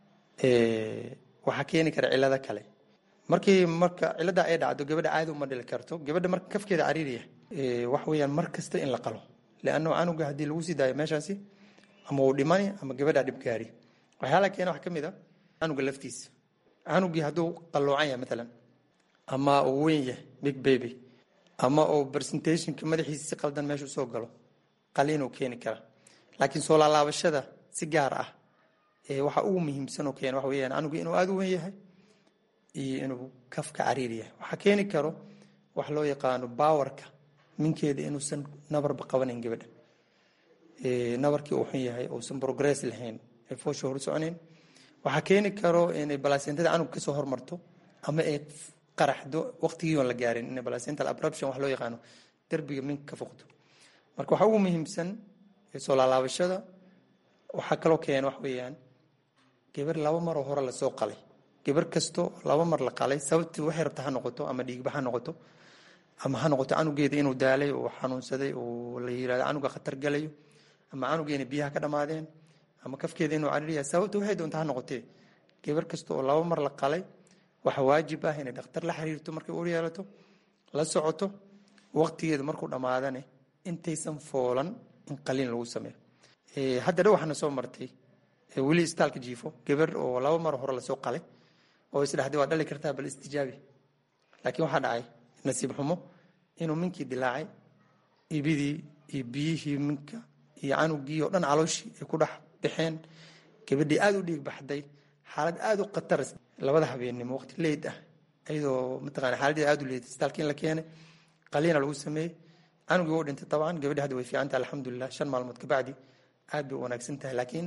waxaa keeni kara cilado kale markii marka cilada ay dhacdo gabadha caadi uma dhili karto gabadha marka kafkeeda cariiriya wax weeyaan mar kasta in la qalo leanno canuga haddii lagu sii daayo meeshaasi ama uu dhimani ama gabadha dhibgaari waxyaalaha keena waxaa ka mid a canuga laftiisa canugii hadduu qalloocan yahay matalan ama uu weyn yahay big baby ama uu presentationka madaxiisa si qaldan meeshu soo galo qaliinuu keeni kara laakiin soo laalaabashada si gaar ah waxa ugu muhiimsan oo keena waxa weeyaan canugu inuu aada u weyn yahay iyo inuu kafka cariir yahay waxaa keeni karo wax loo yaqaano bawarka minkeeda inuusan nabarba qabanayn gabadha nabarkii uu xun yahay uusan progress lahayn ee foosha hor soconayn waxaa keeni karo inay balasentada canug kasoo hormarto ama ay qaraxdo waqtigii oon la gaarin inay balacental abruption wax loo yaqaano derbiga minka ka foqdo marka waxaa ugu muhiimsan soo laalaabashada waxaa kaloo keena wax weeyaan gabar laba maroo hore lasoo qalay gabar kasto laba mar la qalay sababtii waxay rabta ha noqoto ama dhiigba ha noqoto ama ha noqoto canugeeda inuu daalay oo xanuunsaday oo la yirahdo canuga khatar galayo ama canugeena biyaha ka dhammaadeen ama kafkeeda inuu cariiriya sababta waxay doonta ha noqotee gabar kasta oo laba mar la qalay waxa waajib ah inay dhakhtar la xiriirto markay ur yeelato la socoto waqtigeeda markuu dhammaadane intaysan foolan in qaliin lagu sameeyo hadda dhow waxaana soo martay weli istaalka jiifo gabar oo laba mar hore lasoo qalay oo isdhaxday waa dhali kartaa bal istijaabi laakiin waxaa dhacay nasiib xumo inuu minkii dilaacay ibidii iyo biyihii minka iyo canugii oo dhan calooshii ay ku dhex baxeen gabadhii aada u dhiig baxday xaalad aada u khatar labada habeennimo waqti leyd ah iyadoo mataqana xaaladii aada u leeday istaalkii in la keenay qaliina lagu sameeyey canugii wuu dhintay tabcan gabadhi hadda way fiican tahay alxamdulilah shan maalmood kabacdi aad bay u wanaagsan tahay laakiin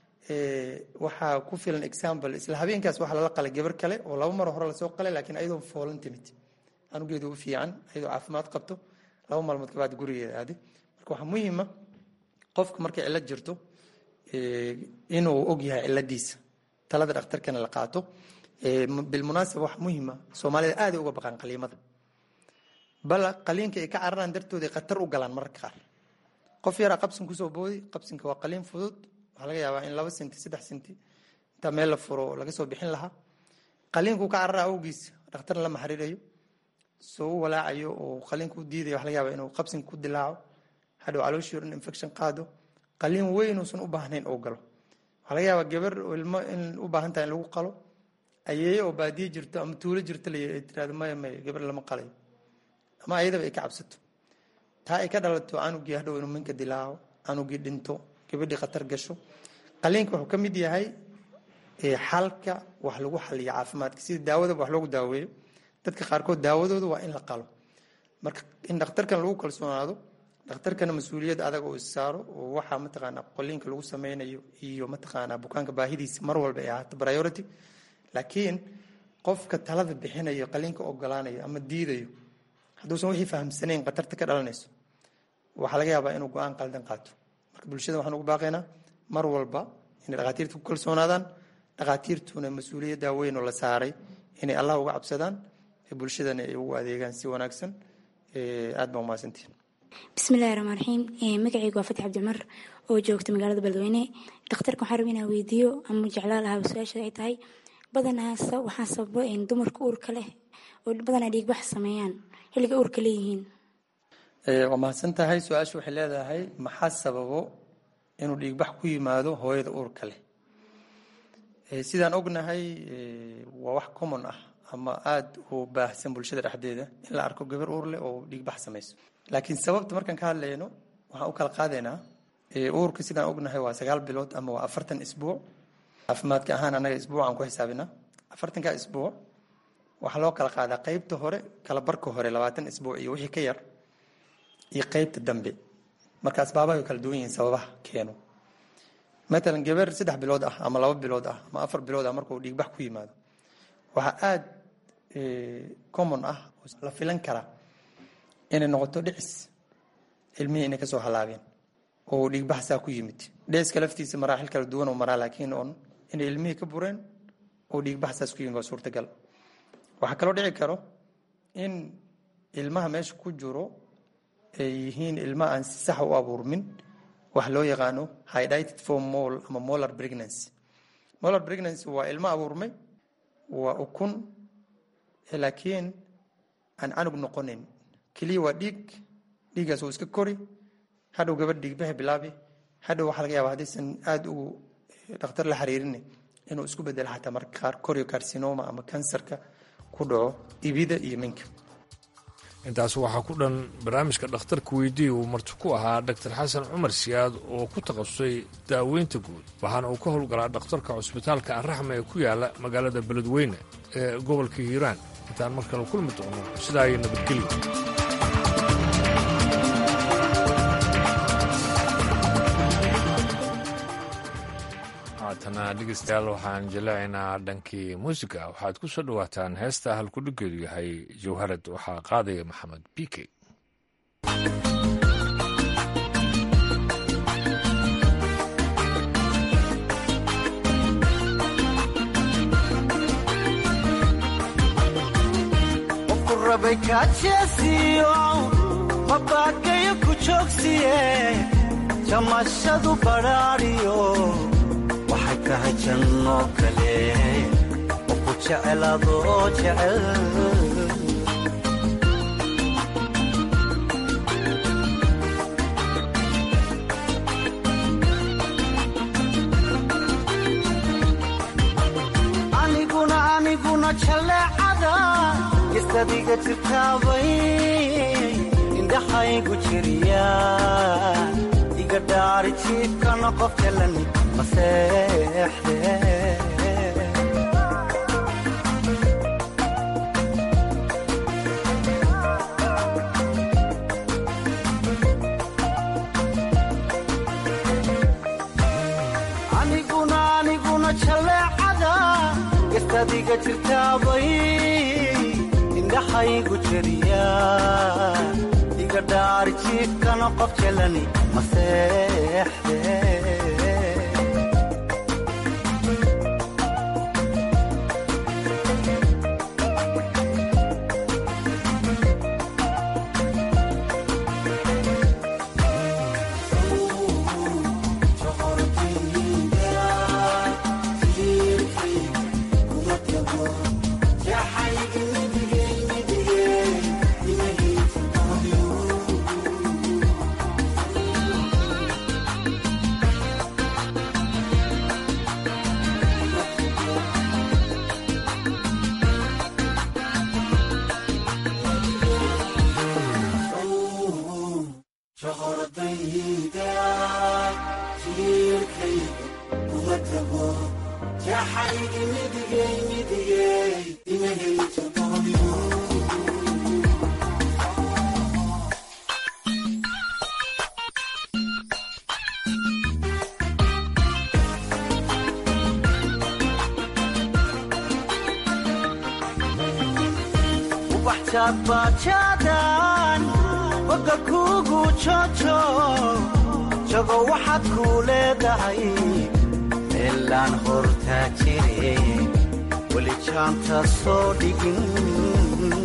waxaa ku filan example isla habeenkaas waxaa lala qalay gabar kale oo laba mar hore lasoo qalay laakiin ayadoo foolan timid canugeedu u fiican ayadoo caafimaad qabto laba maalmood kabacdi gurigeeda aaday marka waxaa muhiima qofka markay cillad jirto inuu og yahay cilladiisa talada dhakhtarkana la qaato bilmunaasaba wax muhiima soomaalida aaday uga baqaan qaliimada bal qaliinka ay ka cararaan dartooda khatar u galaan mararka qaar qof yaraa qabsin kusoo boodi qabsinka waa qaliin fudud waxaa laga yaabaa in laba senti saddex senti intaa meel la furo laga soo bixin lahaa qaliinkuu ka carara awgiis dhakhtarna lama xiriirayo soo u walaacayo oo qaliinka u diidayo waxa laga yaabaa inuu qabsinka ku dilaaco hadhow calooshii dhan infection qaado qaliin weyn uusan u baahnayn oo galo waxaa laga yaabaa gabar ilmo in u baahan tahay in lagu qalo ayeeye oo baadiye jirto ama tuulo jirto la tirahdo maya maya gabar lama qalayo ama ayadaba ay ka cabsato taa ay ka dhalato canugii hadhow inuu minka dilaaco canugii dhinto gabadhii khatar gasho qaliinka wuxuu ka mid yahay xalka wax lagu xaliyo caafimaadka sida daawadaba wax loogu daaweeyo dadka qaarkood daawadooda waa in la qalo marka in dhakhtarkan lagu kalsoonaado dhakhtarkana mas-uuliyad adag oo issaaro oo waxaa mataqaanaa qoliinka lagu sameynayo iyo mataqaanaa bukaanka baahidiisa mar walba ay ahaato priority laakiin qofka talada bixinayo qaliinka ogolaanayo ama diidayo hadduusan wixii fahamsanayn khatarta ka dhalanayso waxaa laga yaabaa inuu go-aan qaldan qaato marka bulshada waxaan ugu baaqaynaa mar walba inay dhakhaatiirta ku kalsoonaadaan dhakhaatiirtuna mas-uuliyadda weyn oo la saaray inay allah uga cabsadaan bulshadana ay ugu adeegaan si wanaagsan aad baa umahadsantihin bismillahi raxmaan raxiim magacaygu waa fatix cabdimar oo joogta magaalada beledweyne dhakhtarka waxaan raba inaan weydiiyo ama jeclaa lahaa su-aasha ay tahay badanaas waxaa sababo dumarka uurka leh oo badanaa dhiigbax sameeyaan xilliga uurka leeyihiin waa mahadsan tahay su-aashu waxay leedahay maxaa sababo inuu dhiigbax ku yimaado hooyada uurka leh sidaan ognahay waa wax common ah ama aada u baahsan bulshada dhexdeeda in la arko gabar uur leh oo dhiigbax samayso laakiin sababta markaan ka hadlayno waxaan u kala qaadaynaa uurka sidaan ognahay waa sagaal bilood ama waa afartan isbuuc caafimaadka ahaan annaga isbuucaan ku xisaabinaa afartanka isbuuc waxaa loo kala qaadaa qeybta hore kala barka hore labaatan isbuuc iyo wixii ka yar iyo qeybta dambe marka asbaabaha way kala duwan yihiin sababaha keeno matalan gabar saddex bilood ah ama laba bilood ah ama afar bilood ah markuu dhiigbax ku yimaado waxaa aada common ah la filan karaa inay noqoto dhicis ilmihii inay kasoo halaabeen oo dhiigbax saa ku yimid dhiciska laftiisa maraaxil kala duwan oo maraa laakiin oon inay ilmihii ka bureen oo dhiigbax saas ku yimid waa suurtagal waxaa kaloo dhici karo in ilmaha meesha ku jiro ay yihiin ilma aan si sax u abuurmin wax loo yaqaano hydrated for mol ama molar pregnancy molar pregnancy waa ilmo abuurmay waa ukun laakiin aan canug noqonin keliya waa dhiig dhiiggaas uu iska kori hadhow gabadh dhiigbaha bilaabi hadhow waxaa laga yaaba haddaysan aada ugu dhakhtar la xiriirin inuu isku bedelo xataa marka qaar corio carcinoma ama kansarka ku dhaco ibida iyo minka intaas waxaa ku dhan barnaamijka dhakhtarka weydii uu marti ku ahaa dr xasan cumar siyaad oo ku takhasusay daaweynta guud waxaana uu ka howlgalaa dhakhtarka cusbitaalka anraxma ee ku yaala magaalada beledweyne ee gobolka hiiraan intaan mar kale kulmi doono sidaa iyo nabadgelyo haatana dhegeystayaal waxaan jaleecaynaa dhankii muusiga waxaad ku soo dhowaataan heesta halkudhigeedu yahay jawharad waxaa qaadaya maxamed bike qofku rabay kaajeesiyo mabaakayo ku joogsiye jamashadu badhaadhiyo waxay tahay janno kale oo ku jecel adoo jecel aniguna aniguna jaleecada gistadiga jirtaabay indhaxaygu jiriya iga dhaari jiibkana qof jalani maseexde aniguna aniguna jaleecada gastadiga jirtaabay indhaxaygu jeriya iga dhaari jiifkana qof jalani maseexde bajadan boga kugu jojo jago waxaad kuu leedahay meelaan hortaa jire weli jaanta soo dhigin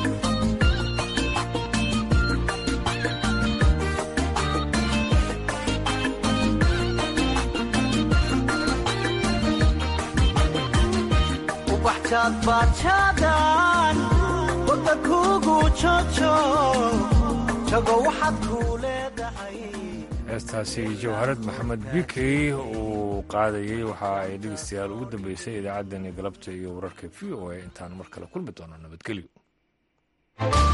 ubaxjaad bajadan boga kugu jojo jago waxaad kuu leedahay heestaasi jawharad maxamed bikey uu qaadayey waxa ay dhegeystayaal ugu dambeysay idaacaddani galabta iyo wararka v o a intaan mar kale kulmi doono nabadgelyo